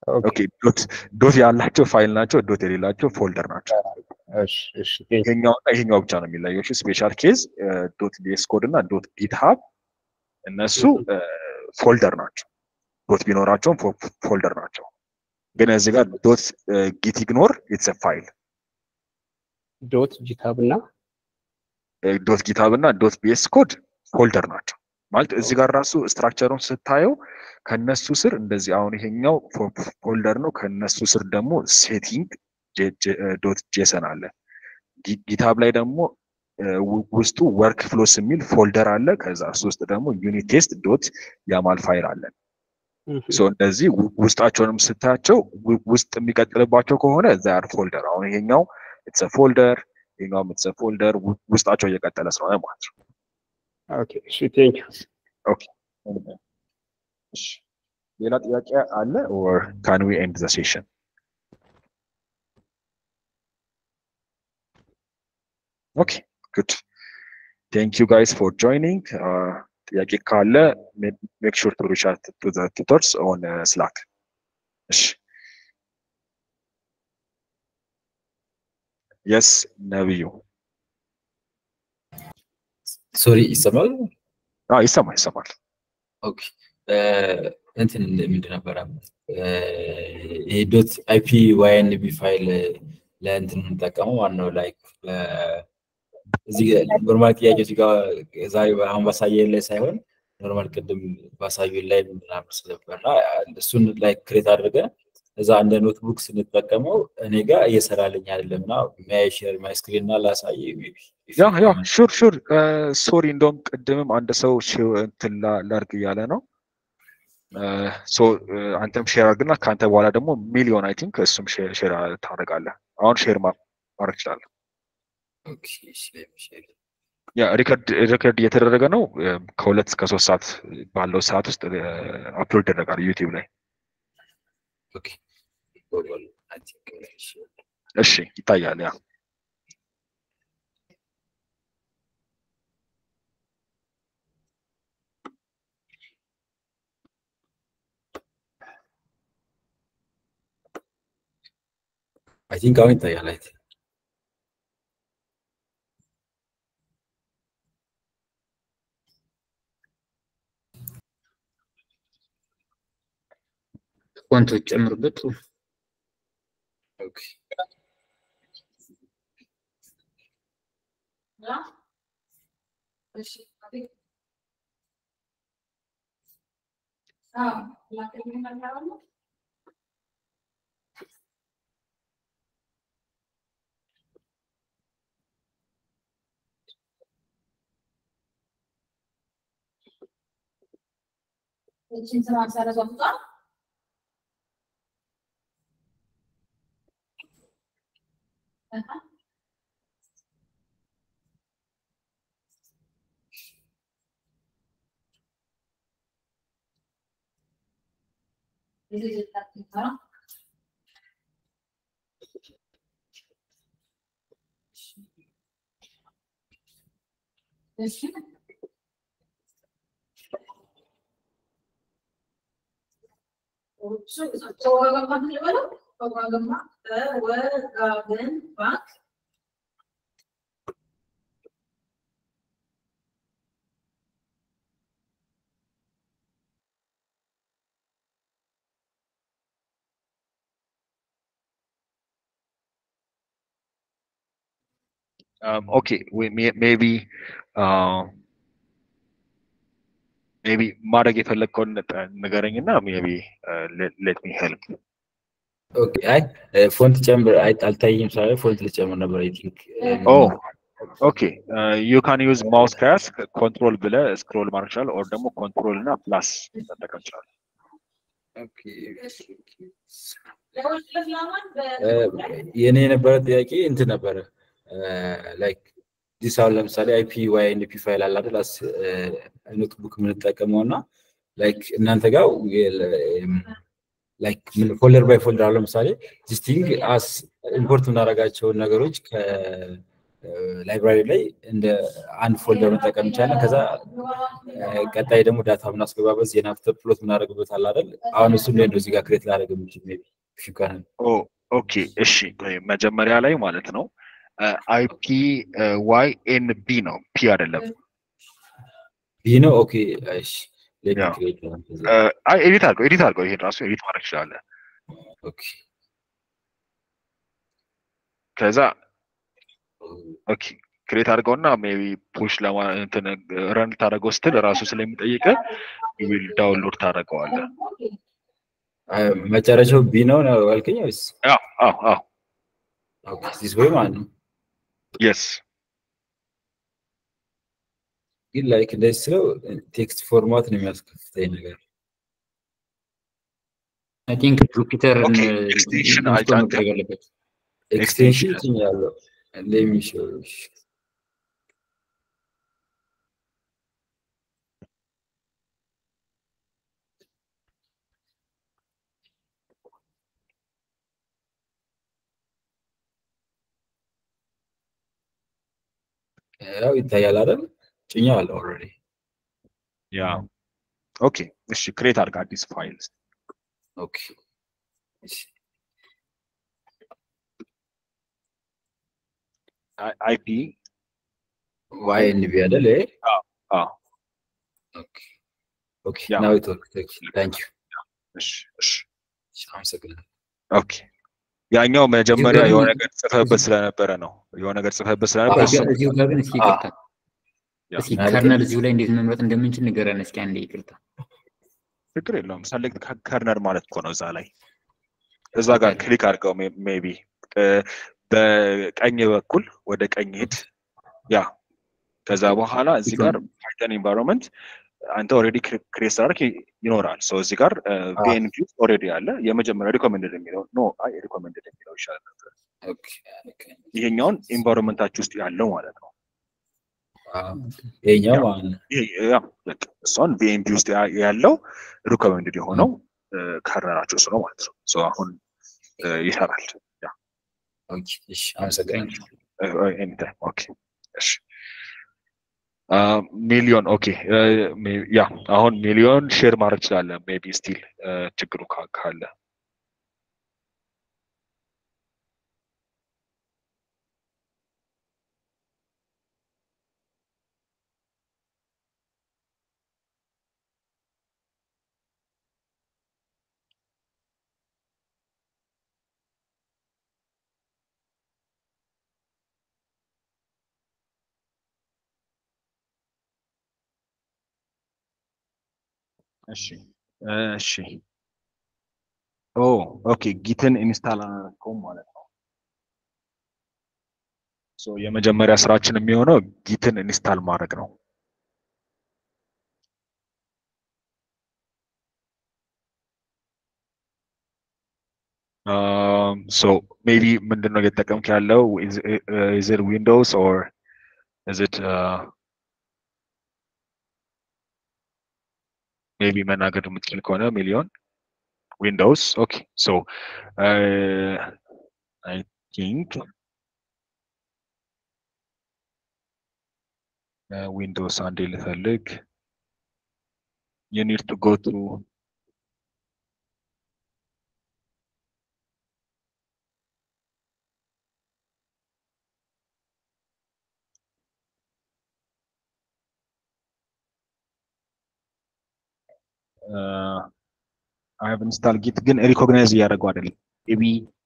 ኦኬ ዶት ዶት ያላቸው ፋይል ናቸው፣ ዶት የሌላቸው ፎልደር ናቸው። እሺ እሺ ቴንክ ዩ ይሄኛው እና ይሄኛው ብቻ ነው የሚለየው። እሺ ስፔሻል ኬዝ ዶት ቪኤስ ኮድ እና ዶት ጊትሃብ እነሱ ፎልደር ናቸው። ዶት ቢኖራቸውም ፎልደር ናቸው። ግን እዚህ ጋር ዶት ጊት ኢግኖር ኢትስ ፋይል ዶት ጂታብ እና ዶት ጊታብ እና ዶት ቢኤስ ኮድ ፎልደር ናቸው። ማለት እዚህ ጋር ራሱ ስትራክቸሩን ስታየው ከነሱ ስር እንደዚህ አሁን ይሄኛው ፎልደር ነው። ከነሱ ስር ደግሞ ሴቲንግ ዶት ጄሰን አለ። ጊ- ጊታብ ላይ ደግሞ እ፣ ው- ውስጡ ወርክ ፍሎስ የሚል ፎልደር አለ። ከዛ እሱ ውስጥ ደግሞ ዩኒት ቴስት ዶት ያማል ፋይል አለ። ሶ እንደዚህ ው- ውስጣቸውንም ስታያቸው ው- ውስጥ የሚቀጥልባቸው ከሆነ ዛር ፎልደር አሁን ይሄኛው ኢትስ ፎልደር ይሄኛውም ኢትስ ፎልደር ውስጣቸው እየቀጠለ ስለሆነ ማለት ነው። ኦኬ እሺ ቴንክ ዩ እሺ፣ ሌላ ጥያቄ አለ ኦር ካን ዊ ኤንድ ዘ ሴሽን? ኦኬ ጉድ ቴንክ ዩ ጋይስ ፎር ጆይኒንግ። ጥያቄ ካለ ሜክ ሹር ቱ ሪች አውት ቱ ዘ ቱተርስ ኦን ስላክ። እሺ የስ ነብዩ ሶሪ ይሰማል? አዎ ይሰማል ይሰማል። ኦኬ እንትን ምንድን ነበረ ይሄ ዶት አይፒ ዋይኤንቢ ፋይል ለእንትን የምንጠቀመው ዋናው ላይክ እዚህ ኖርማል ጥያቄ እዚህ ጋር ዛሬ አሁን ባሳየን ላይ ሳይሆን ኖርማል ቅድም ባሳዩን ላይ ምናምን ስለነበርና እሱን ላይ ክሬት አድርገን እዛ እንደ ኖትቡክ ስንጠቀመው እኔ ጋር እየሰራልኝ አይደለም እና ሚያይ ሼር ማይ ስክሪን እና ላሳይ ያ ያ ሹር ሹር ሶሪ እንደውም ቅድምም አንድ ሰው ሺ- እንትን ላ- ላድርግ እያለ ነው ሶ አንተም ሼር አድርግና ከአንተ በኋላ ደግሞ ሚሊዮን አይ ቲንክ እሱም ሼር ሼር ታደርጋለህ። አሁን ሼር ማ- ማድረግ ይችላል። ኦኬ እሺ ሼር ያ ሪከርድ ሪከርድ እየተደረገ ነው። እ፣ ከሁለት እስከ ሶስት ሰዓት ባለው ሰዓት ውስጥ አፕሎድ ይደረጋል ዩቲዩብ ላይ። ኦኬ ኦል አይ ቲንክ እሺ እሺ ይታያል። ያ አይ ቲንክ አሁን ይታያል አይ ቲንክ ፎንቶች ጨምሩበት። ኦኬ ኦኬ ሜቢ ሜቢ ማድረግ የፈለግከውን ንገረኝ እና ሜቢ ሌት ሚ ሄልፕ ኦኬ አይ ፎንት ጨምር አይ አልታየኝም ስላለ ፎንት ልጨምር ነበር አይ ቲንክ ኦ ኦኬ ዩ ካን ዩዝ ማውስ ከያዝ ኮንትሮል ብለ ስክሮል ማድረግ ይችላል። ኦር ደግሞ ኮንትሮል እና ፕላስ መጠቀም ይችላል። ኦኬ የኔ የነበረ ጥያቄ እንትን ነበረ ላይክ ዲስ አሁን ለምሳሌ አይፒ ዋይ ኤንፒ ፋይል አለ አይደል አስ ኖትቡክ የምንጠቀመው እና ላይክ እናንተ ጋር ላይክ ምን ፎልደር ባይ ፎልደር አሁን ለምሳሌ ዲስቲንግ አስ ኢምፖርት የምናደርጋቸውን ነገሮች ላይብራሪ ላይ እንደ አንድ ፎልደር መጠቀም እንችላለን። ከዛ ቀጣይ ደግሞ ዳታ ምናስገባበት ዜና ፕሎት ምናደርግበት አለ አይደል? አሁን እሱ ላይ ነው እዚህ ጋር ክሬት ላደርግ የምችል ሜይ ቢ ሽጋር ኦኬ እሺ፣ መጀመሪያ ላይ ማለት ነው አይፒ ዋይ ኤን ቢ ነው ፒ አይደለም። ቢ ነው። ኦኬ እሺ፣ አይ ኤዲት አድርገው ኤዲት አድርገው ይሄን ራሱ ኤዲት ማድረግ ትችላለህ። ኦኬ ከዛ ኦኬ ክሬት አድርገውና ሜቢ ፑሽ ለማ እንትን ረን ታደርገው ስትል ራሱ ስለሚጠይቅ ዊል ዳውንሎድ ታደርገዋለህ። መጨረሻው ቢ ነው ነው ያልከኝ ወይስ? አዎ አዎ አዎ ኦኬ ዚስ ወይ ማለት ነው። የስ ግን ላይክ እንደዚህ ስለው ቴክስት ፎርማት ነው የሚያስከፍተኝ ነገር አይ ቲንክ ጁፒተር ኦኬ ኤክስቴንሽን አጫንከ መደረግ አለበት። ኤክስቴንሽን ጭኛለሁ። ለሚሾው ያው ይታያል አይደል? ጭኛለሁ ኦልሬዲ። ያ ኦኬ እሺ ክሬት አድርግ አዲስ ፋይል ኦኬ እሺ አይፒ ዋይ ኤን ቢ አይደል? ይሄ አዎ ኦኬ ኦኬ ያ። ናው ኢት ወርክ ታንክ ዩ እሺ እሺ አመሰግናለሁ። ኦኬ ያኛው መጀመሪያ እዚሁ የሆነ ጋር- ነገር ጽፈህበት ስለነበረ ነው። የሆነ ነገር ጽፈህበት ስለነበረ እሱ እዚሁ እዚሁ ጋር ግን እስኪ ይቅርታ ያ፣ እስኪ ማለት- ከርነል እዚሁ ላይ እንዴት መምረጥ እንደምንችል ንገረን እስኪ አንዴ ይቅርታ። ችግር የለውም። ሰሌክት ከርነር ማለት እኮ ነው። እዛ ላይ እዛ ጋር ክሊክ አድርገው ሜቢ በቀኝ በኩል ወደ ቀኝ ሂድ። ያ ከዛ በኋላ እዚህ ጋር ፓይተን ኤንቫይሮንመንት አንተ ኦልሬዲ ክሬት ስላደረግ ይኖራል። ሰው እዚህ ጋር ቢኤንቪ ኦልሬዲ አለ። የመጀመሪያ ሪኮመንድድ የሚለው ኖ አይ ሪኮመንድድ የሚለው ይሻላል ነበር። ኦኬ ኦኬ ይሄኛውን ኤንቫይሮንመንታችሁ ውስጥ ያለው ማለት ነው። አዎ ይሄኛው ማለት ነው። ይሄ ያ በቃ እሷን ቢኤንቪ ውስጥ ያ- ያለው ሪኮመንድድ የሆነው ከርነራችሁ እሱ ነው ማለት ነው። ሶ አሁን እ፣ ይሰራል። ያ ኦኬ እሺ አመሰግናለሁ። ኤኒታይም ኦኬ እሺ ሚሊዮን ኦኬ ያ አሁን ሚሊዮን ሼር ማድረግ ትችላለህ። ሜቢ ስቲል ችግሩ ካ- ካለ እሺ እሺ ኦ ኦኬ ጊትን ኢንስታል አላደረገውም ማለት ነው። ሶ የመጀመሪያ ስራችን የሚሆነው ጊትን ኢንስታል ማድረግ ነው። ሶ ሜቢ ምንድን ነው እየተጠቀምክ ያለው ኢዝ ኢት ዊንዶውስ ኦር ኢዝ ኢት ሜቢ መናገር የምትችል ከሆነ ሚሊዮን ዊንዶውስ ኦኬ ሶ አይ ቲንክ ዊንዶውስ አንዴ ልፈልግ you need to go to አይ ሃቭ ኢንስታል ጊት ግን ሪኮግናይዝ እያደረገው አይደለም ሜቢ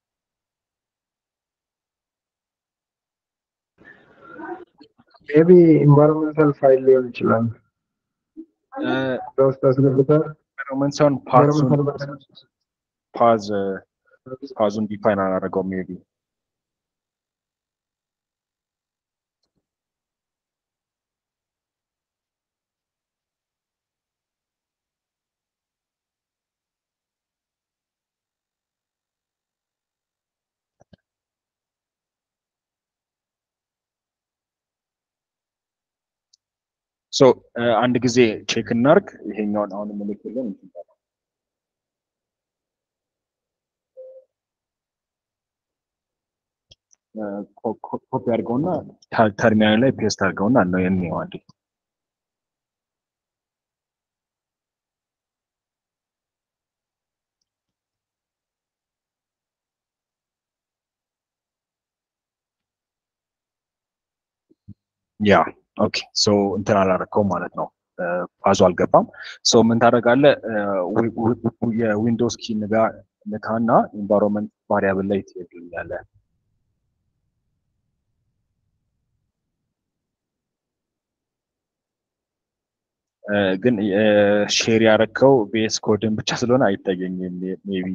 ሜቢ ኢንቫይሮንመንታል ፋይል ሊሆን ይችላል። በውስጥ አስገብተህ ኢንቫይሮንመንታል ፓርቱን ኢንቫይሮንመንታል ፓዝ ፓዙን ዲፋይን አላደረገው ሜቢ ሶ አንድ ጊዜ ቼክ እናርግ። ይሄኛውን አሁን ምልክልን ኮፒ አድርገውና ተ- ተርሚናል ላይ ፔስት አድርገውና ነው የሚው አንዴ ያ ኦኬ ሶ እንትን አላረከውም ማለት ነው ፋዙ አልገባም ሶ ምን ታደርጋለህ ዊ- ዊ- የዊንዶውስ ኪ ንጋ ንካና ኢንቫይሮንመንት ቫሪያብል ላይ ትሄድልኛለህ እ፣ ግን ሼር ያረከው ቤስ ኮድን ብቻ ስለሆነ አይታየኝም ሜቢ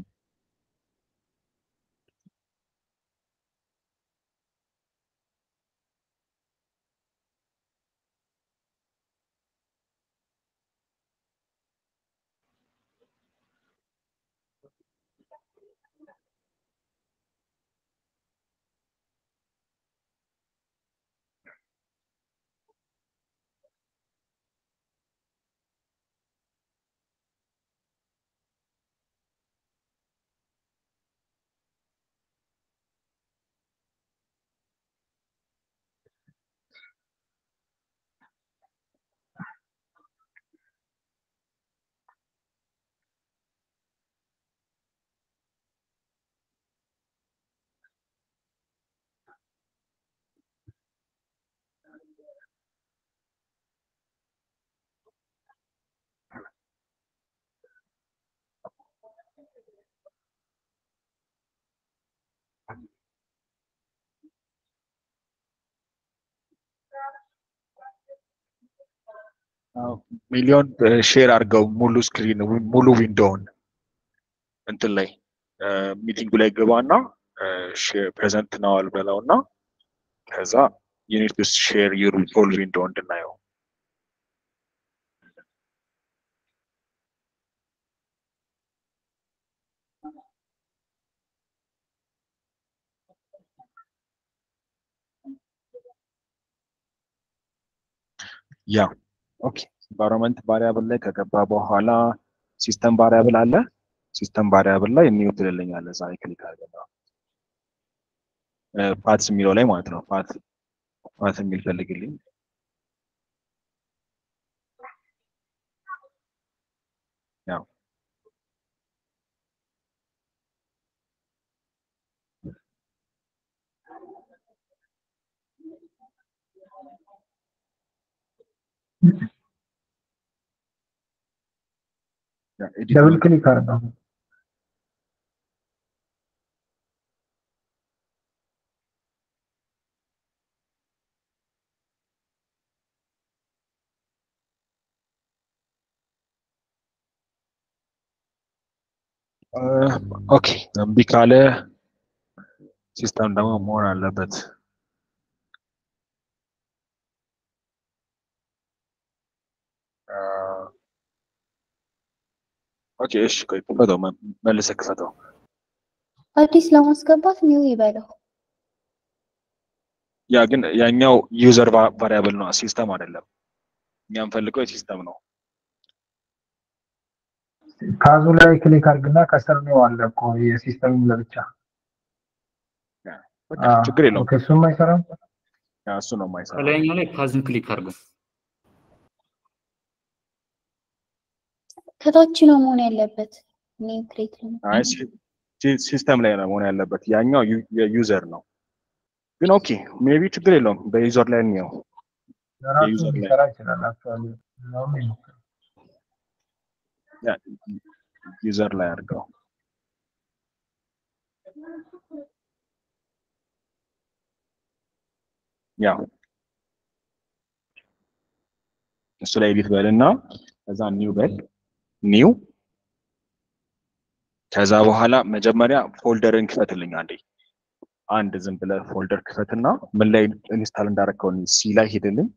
ሚሊዮን ሼር አድርገው ሙሉ ስክሪን ሙሉ ዊንዶውን እንትን ላይ ሚቲንጉ ላይ ግባና ፕሬዘንት ነዋል በለው እና ከዛ ዩኒት ቱ ሼር ዩር ሆል ዊንዶው እንድናየው ያ ኦኬ ኢንቫይሮንመንት ቫሪያብል ላይ ከገባ በኋላ ሲስተም ቫሪያብል አለ ሲስተም ቫሪያብል ላይ ኒው ትልልኛለህ እዛ ላይ ክሊክ አድርገህ ፓትስ የሚለው ላይ ማለት ነው ፓት ፓት የሚል ፈልግልኝ ያው ያ ኤዲት ደብል ክሊክ አድርገው ኦኬ እምቢ ካለ ሲስተም ደግሞ መሆን አለበት ኦኬ እሺ ቆይ ክፈተው መ- መልሰህ ክፈተው አዲስ ለማስገባት ኒው ይበለው። ያ ግን ያኛው ዩዘር ቫሪያብል ነው ሲስተም አይደለም እኛ የምፈልገው የሲስተም ነው ካዙ ላይ ክሊክ አድርግና ከስር ነው አለ እኮ የሲስተም ለብቻ በቃ አዎ፣ ችግር የለውም ኦኬ፣ እሱም አይሰራም ያ እሱ ነው የማይሰራው ከላይኛው ላይ ፓዝን ክሊክ አድርገው ከታች ነው መሆን ያለበት። ኒው ክሬት አይ ሲ- ሲ- ሲስተም ላይ ነው መሆን ያለበት ያኛው ዩ- የዩዘር ነው ግን ኦኬ ሜቢ ችግር የለውም በዩዘር ላይ እንየው ለራሱ የዩዘር ላይ ሊሰራ ይችላል አክቹዋሊ ለሁሉ ይሞክር ያ ዩዘር ላይ አድርገው ያ እሱ ላይ ኤዲት በልና ከዛ ኒው በል ኒው ከዛ በኋላ መጀመሪያ ፎልደርን ክፈትልኝ አንዴ አንድ ዝም ብለህ ፎልደር ክፈትና ምን ላይ ኢንስታል እንዳረከው ሲ ላይ ሄድልኝ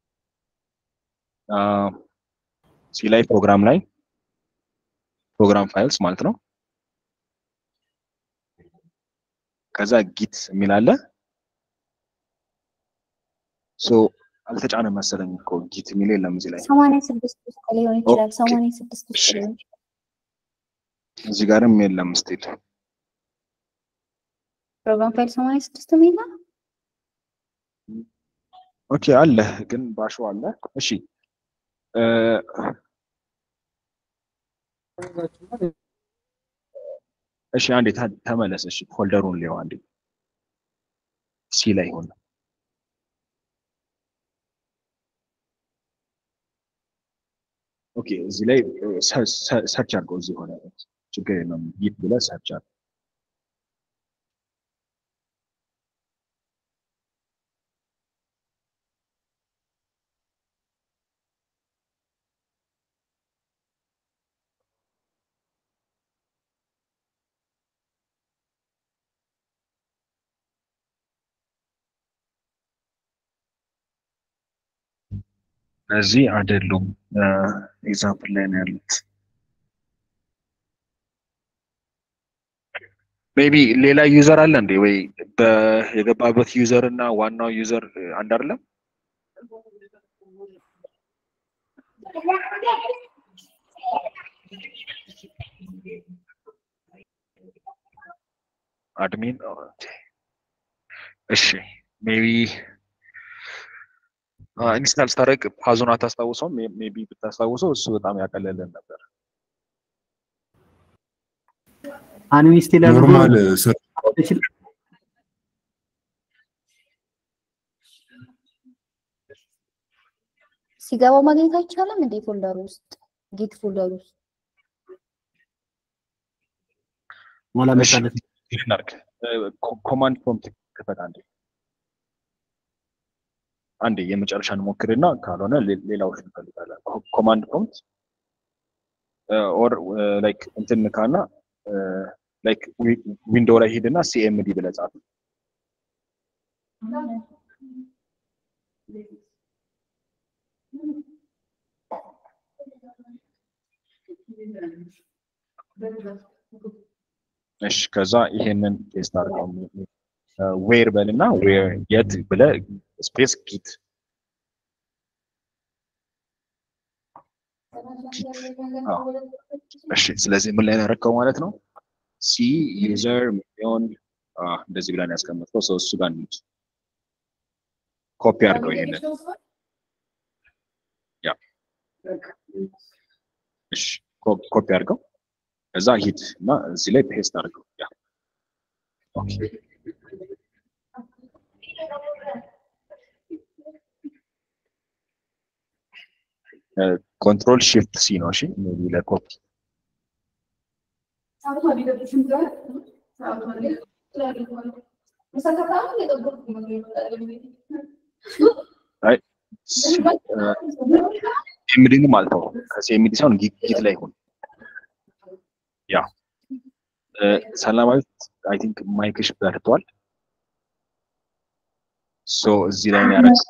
ሲ ላይ ፕሮግራም ላይ ፕሮግራም ፋይልስ ማለት ነው ከዛ ጊት የሚል አለ ሶ አልተጫነም መሰለኝ እኮ ጊት የሚል የለም እዚህ ላይ ሰማንያ ስድስት ውስጥ ሊሆን ይችላል። ኦኬ። ሰማንያ ስድስት ውስጥ እሺ። ሊሆን ይችላል። እዚህ ጋርም የለም ስቲል ፕሮግራም ፋይል ሰማንያ ስድስት የሚል ነው። ኦኬ አለ ግን ባሾ አለ። እሺ እ፣ እሺ አንዴ ተ- ተመለስ። እሺ ፎልደሩን ሊው አንዴ ሲ ላይ ሆነ ኦኬ እዚህ ላይ ሰርች አድርገው እዚህ ሆነ ችግር የለም ጊት ብለህ ሰርች አድርገው እነዚህ አይደሉም ኤግዛምፕል ላይ ነው ያሉት ሜቢ ሌላ ዩዘር አለ እንዴ ወይ በ- የገባበት ዩዘር እና ዋናው ዩዘር አንድ አይደለም አድሚን ኦኬ። እሺ ሜቢ ኢንስታል ስታደርግ ፓዙን አታስታውሰውም ሜቢ ብታስታውሰው እሱ በጣም ያቀለልን ነበር አንሚስቴል ኖርማል ስር ሲገባ ማግኘት አይቻልም እንዴ? ፎልደር ውስጥ ጊት ፎልደር ውስጥ ሞላ እሺ መጣለት ይህን እናድርግ ኮማንድ ፕሮምፕት ክፈት አንዴ አንዴ የመጨረሻ እንሞክርና ካልሆነ ሌ- ሌላዎች እንፈልጋለን ኮማንድ ፕሮምፕት ኦር ላይክ እንትን ካና ላይክ ዊንዶው ላይ ሂድና ሲኤምዲ ብለህ ጻፍ እሺ ከዛ ይሄንን ቴስት አድርገው ዌር በልና ዌር የት ብለህ ስፔስ ጊት አዎ እሺ ስለዚህ ምን ላይ ነው ያደረከው ማለት ነው ሲ ዩዘር ሚሊዮን እንደዚህ ብለን ያስቀመጥከው ሰው እሱ ጋር እንሂድ ኮፒ አድርገው ይሄንን ያ እሺ ኮ- ኮፒ አድርገው ከዛ ሂድ እና እዚህ ላይ ፔስት አድርገው ያ ኦኬ ኮንትሮል shift ሲ ነው እሺ ሜቢ ለኮፒ አይ ሲኤምዲንም አልተው ከሲኤምዲ ሳይሆን ጊ- ጊት ላይ ይሁን ያ እ፣ ሰላማዊት አይ ቲንክ ማይክሽ በርቷል ሶ እዚህ ላይ ነው ያደረግ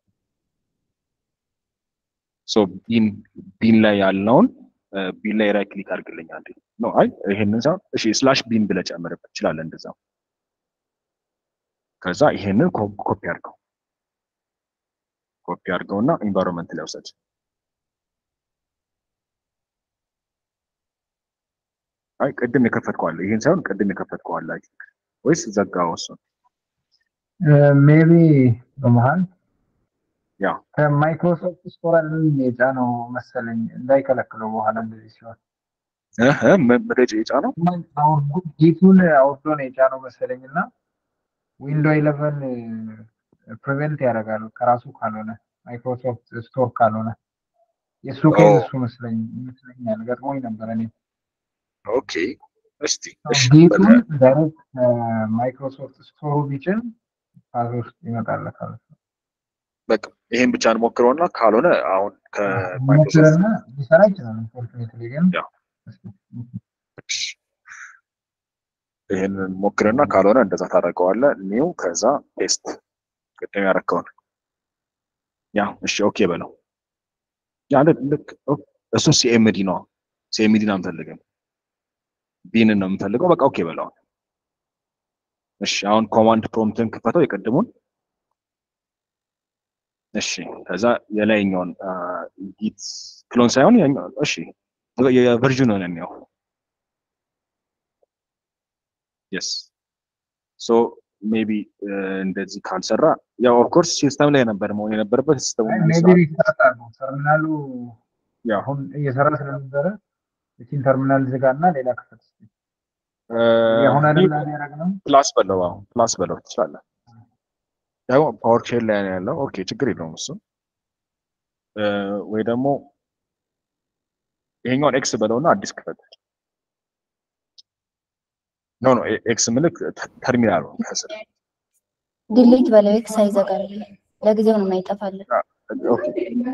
ሶ ቢን ቢን ላይ ያለውን እ፣ ቢን ላይ ራይት ክሊክ አድርግልኝ አንዴ ኖ አይ ይሄንን ሳይሆን እሺ ስላሽ ቢን ብለህ ጨምርበት ትችላለህ እንደዛ ከዛ ይሄንን ኮ- ኮፒ አድርገው ኮፒ አድርገውና ኢንቫይሮንመንት ላይ ውሰድ አይ ቅድም የከፈትከዋለ ይሄን ሳይሆን ቅድም የከፈትከዋለ አይ ቲንክ ወይስ ዘጋው እሱን ሜቢ በመሀል ያ ከማይክሮሶፍት ስቶር የጫነው መሰለኝ እንዳይከለክለው በኋላ እንደዚህ ሲሆን እህ መረጃ የጫነው አውርዶ ጌቱን አውርዶ ነው የጫነው መሰለኝ እና ዊንዶ ኢለቨን ፕሪቨንት ያደርጋል ከራሱ ካልሆነ ማይክሮሶፍት ስቶር ካልሆነ የእሱ ኬዝ እሱ መስለኝ ይመስለኛል ገጥሞኝ ነበር እኔ ኦኬ እስቲ እሺ ጌቱን ዳይሬክት ማይክሮሶፍት ስቶሩ ቢጭን ፓዝ ውስጥ ይመጣለታል በቃ ይሄን ብቻ እንሞክረውና ካልሆነ አሁን ከማይክሮሶፍት ሞክርና ሊሰራ ይችላል ኢንፎርቹኔትሊ ግን ያ ይሄንን ሞክርና ካልሆነ እንደዛ ታደርገዋለህ ኒው ከዛ ፔስት ቅድም ያደረከውን ያ እሺ ኦኬ በለው ያ ልክ ልክ ኦ- እሱ ሲኤምዲ ነው ሲኤምዲን አንፈልግም ቢንን ነው የምንፈልገው በቃ ኦኬ በለው እሺ አሁን ኮማንድ ፕሮምፕትን ክፈተው የቀድሙን እሺ ከዛ የላይኛውን ጊት ክሎን ሳይሆን ያኛው እሺ የቨርዥኑን ነው የስ ሶ ሜቢ እንደዚህ ካልሰራ ያው ኦፍኮርስ ሲስተም ላይ ነበር መሆን የነበረበት ሲስተሙ ሜቢ ሪስታርት አድርገው ተርሚናሉ አሁን እየሰራ ስለነበረ እቺን ተርሚናል ዝጋ እና ሌላ ክፈት እስኪ። አሁን አይደል ያደረግነው? ፕላስ በለው አሁን ፕላስ በለው ትችላለህ። ያው ፓወር ሼል ላይ ነው ያለው። ኦኬ ችግር የለውም እሱ እ፣ ወይ ደግሞ ይሄኛውን ኤክስ በለውና አዲስ ክፈት። ኖ ኖ ኤክስ ምልክ ተርሚናል ነው ከስር ዲሊት በለው ኤክስ አይዘጋል። ለጊዜው ነው የማይጠፋልን። ኦኬ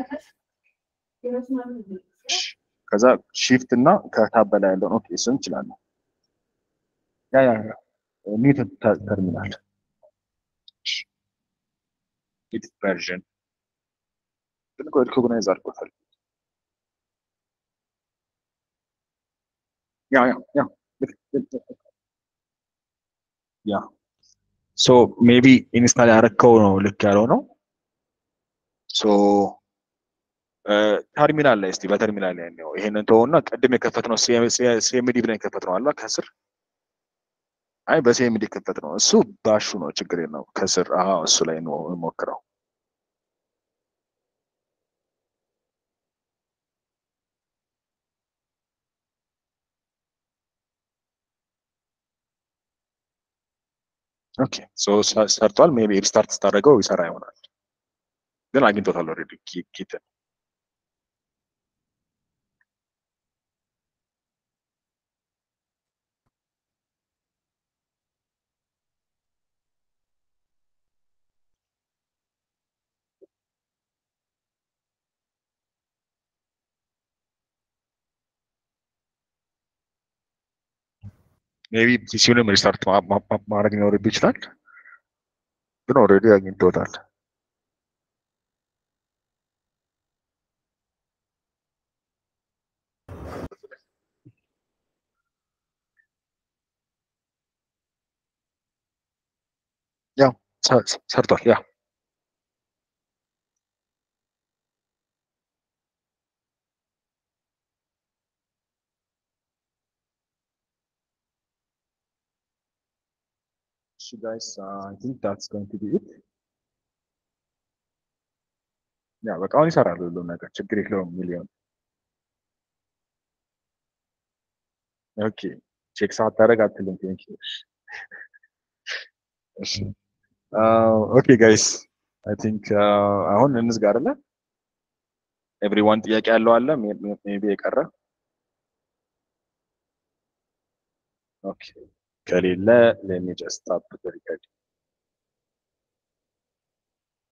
ከዛ ሺፍት እና ከታብ በላይ ያለውን ኦኬ እሱን እንችላለን። ያ ያ ያ ኒት ተርሚናል ኒት ቨርዥን ግን እኮ ሪኮግናይዝ አድርጎታል። ያ ያ ያ ልክ ልክ ልክ። ያ ሶ ሜቢ ኢንስታል ያረከው ነው ልክ ያለው ነው። ሶ ተርሚናል ላይ እስቲ በተርሚናል ላይ ነው ይሄንን ተውና ቅድም የከፈትነው ሲኤምዲ ብለን የከፈትነው አላ ከስር አይ በሲኤምዲ ከፈት ነው እሱ ባሹ ነው ችግር የለው ከስር አዎ እሱ ላይ ነው ሞክረው ኦኬ ሶ ሰርቷል ሜቢ ሪስታርት ስታደርገው ይሰራ ይሆናል ግን አግኝቶታል ኦልሬዲ ኪትን ሜቢ ፒሲውንም ሪስታርት ማድረግ ሊኖርብህ ይችላል ግን ኦልሬዲ አግኝቶታል ያው ሰርቷል ያ So guys, uh, I think that's going to be it. ያ በቃ አሁን ይሰራል ሁሉም ነገር ችግር የለውም ሚሊዮን ኦኬ ቼክ ሳታደርግ አትልም ቴንክ ዩ እሺ ኦኬ ጋይስ አይ ቲንክ አሁን እንዝጋ አይደለ ኤቭሪዋን ጥያቄ ያለው አለ ሜቢ የቀረ ኦኬ ከሌለ ሌት ሚ ጀስት ስታፕ ዘ ሪከርዲንግ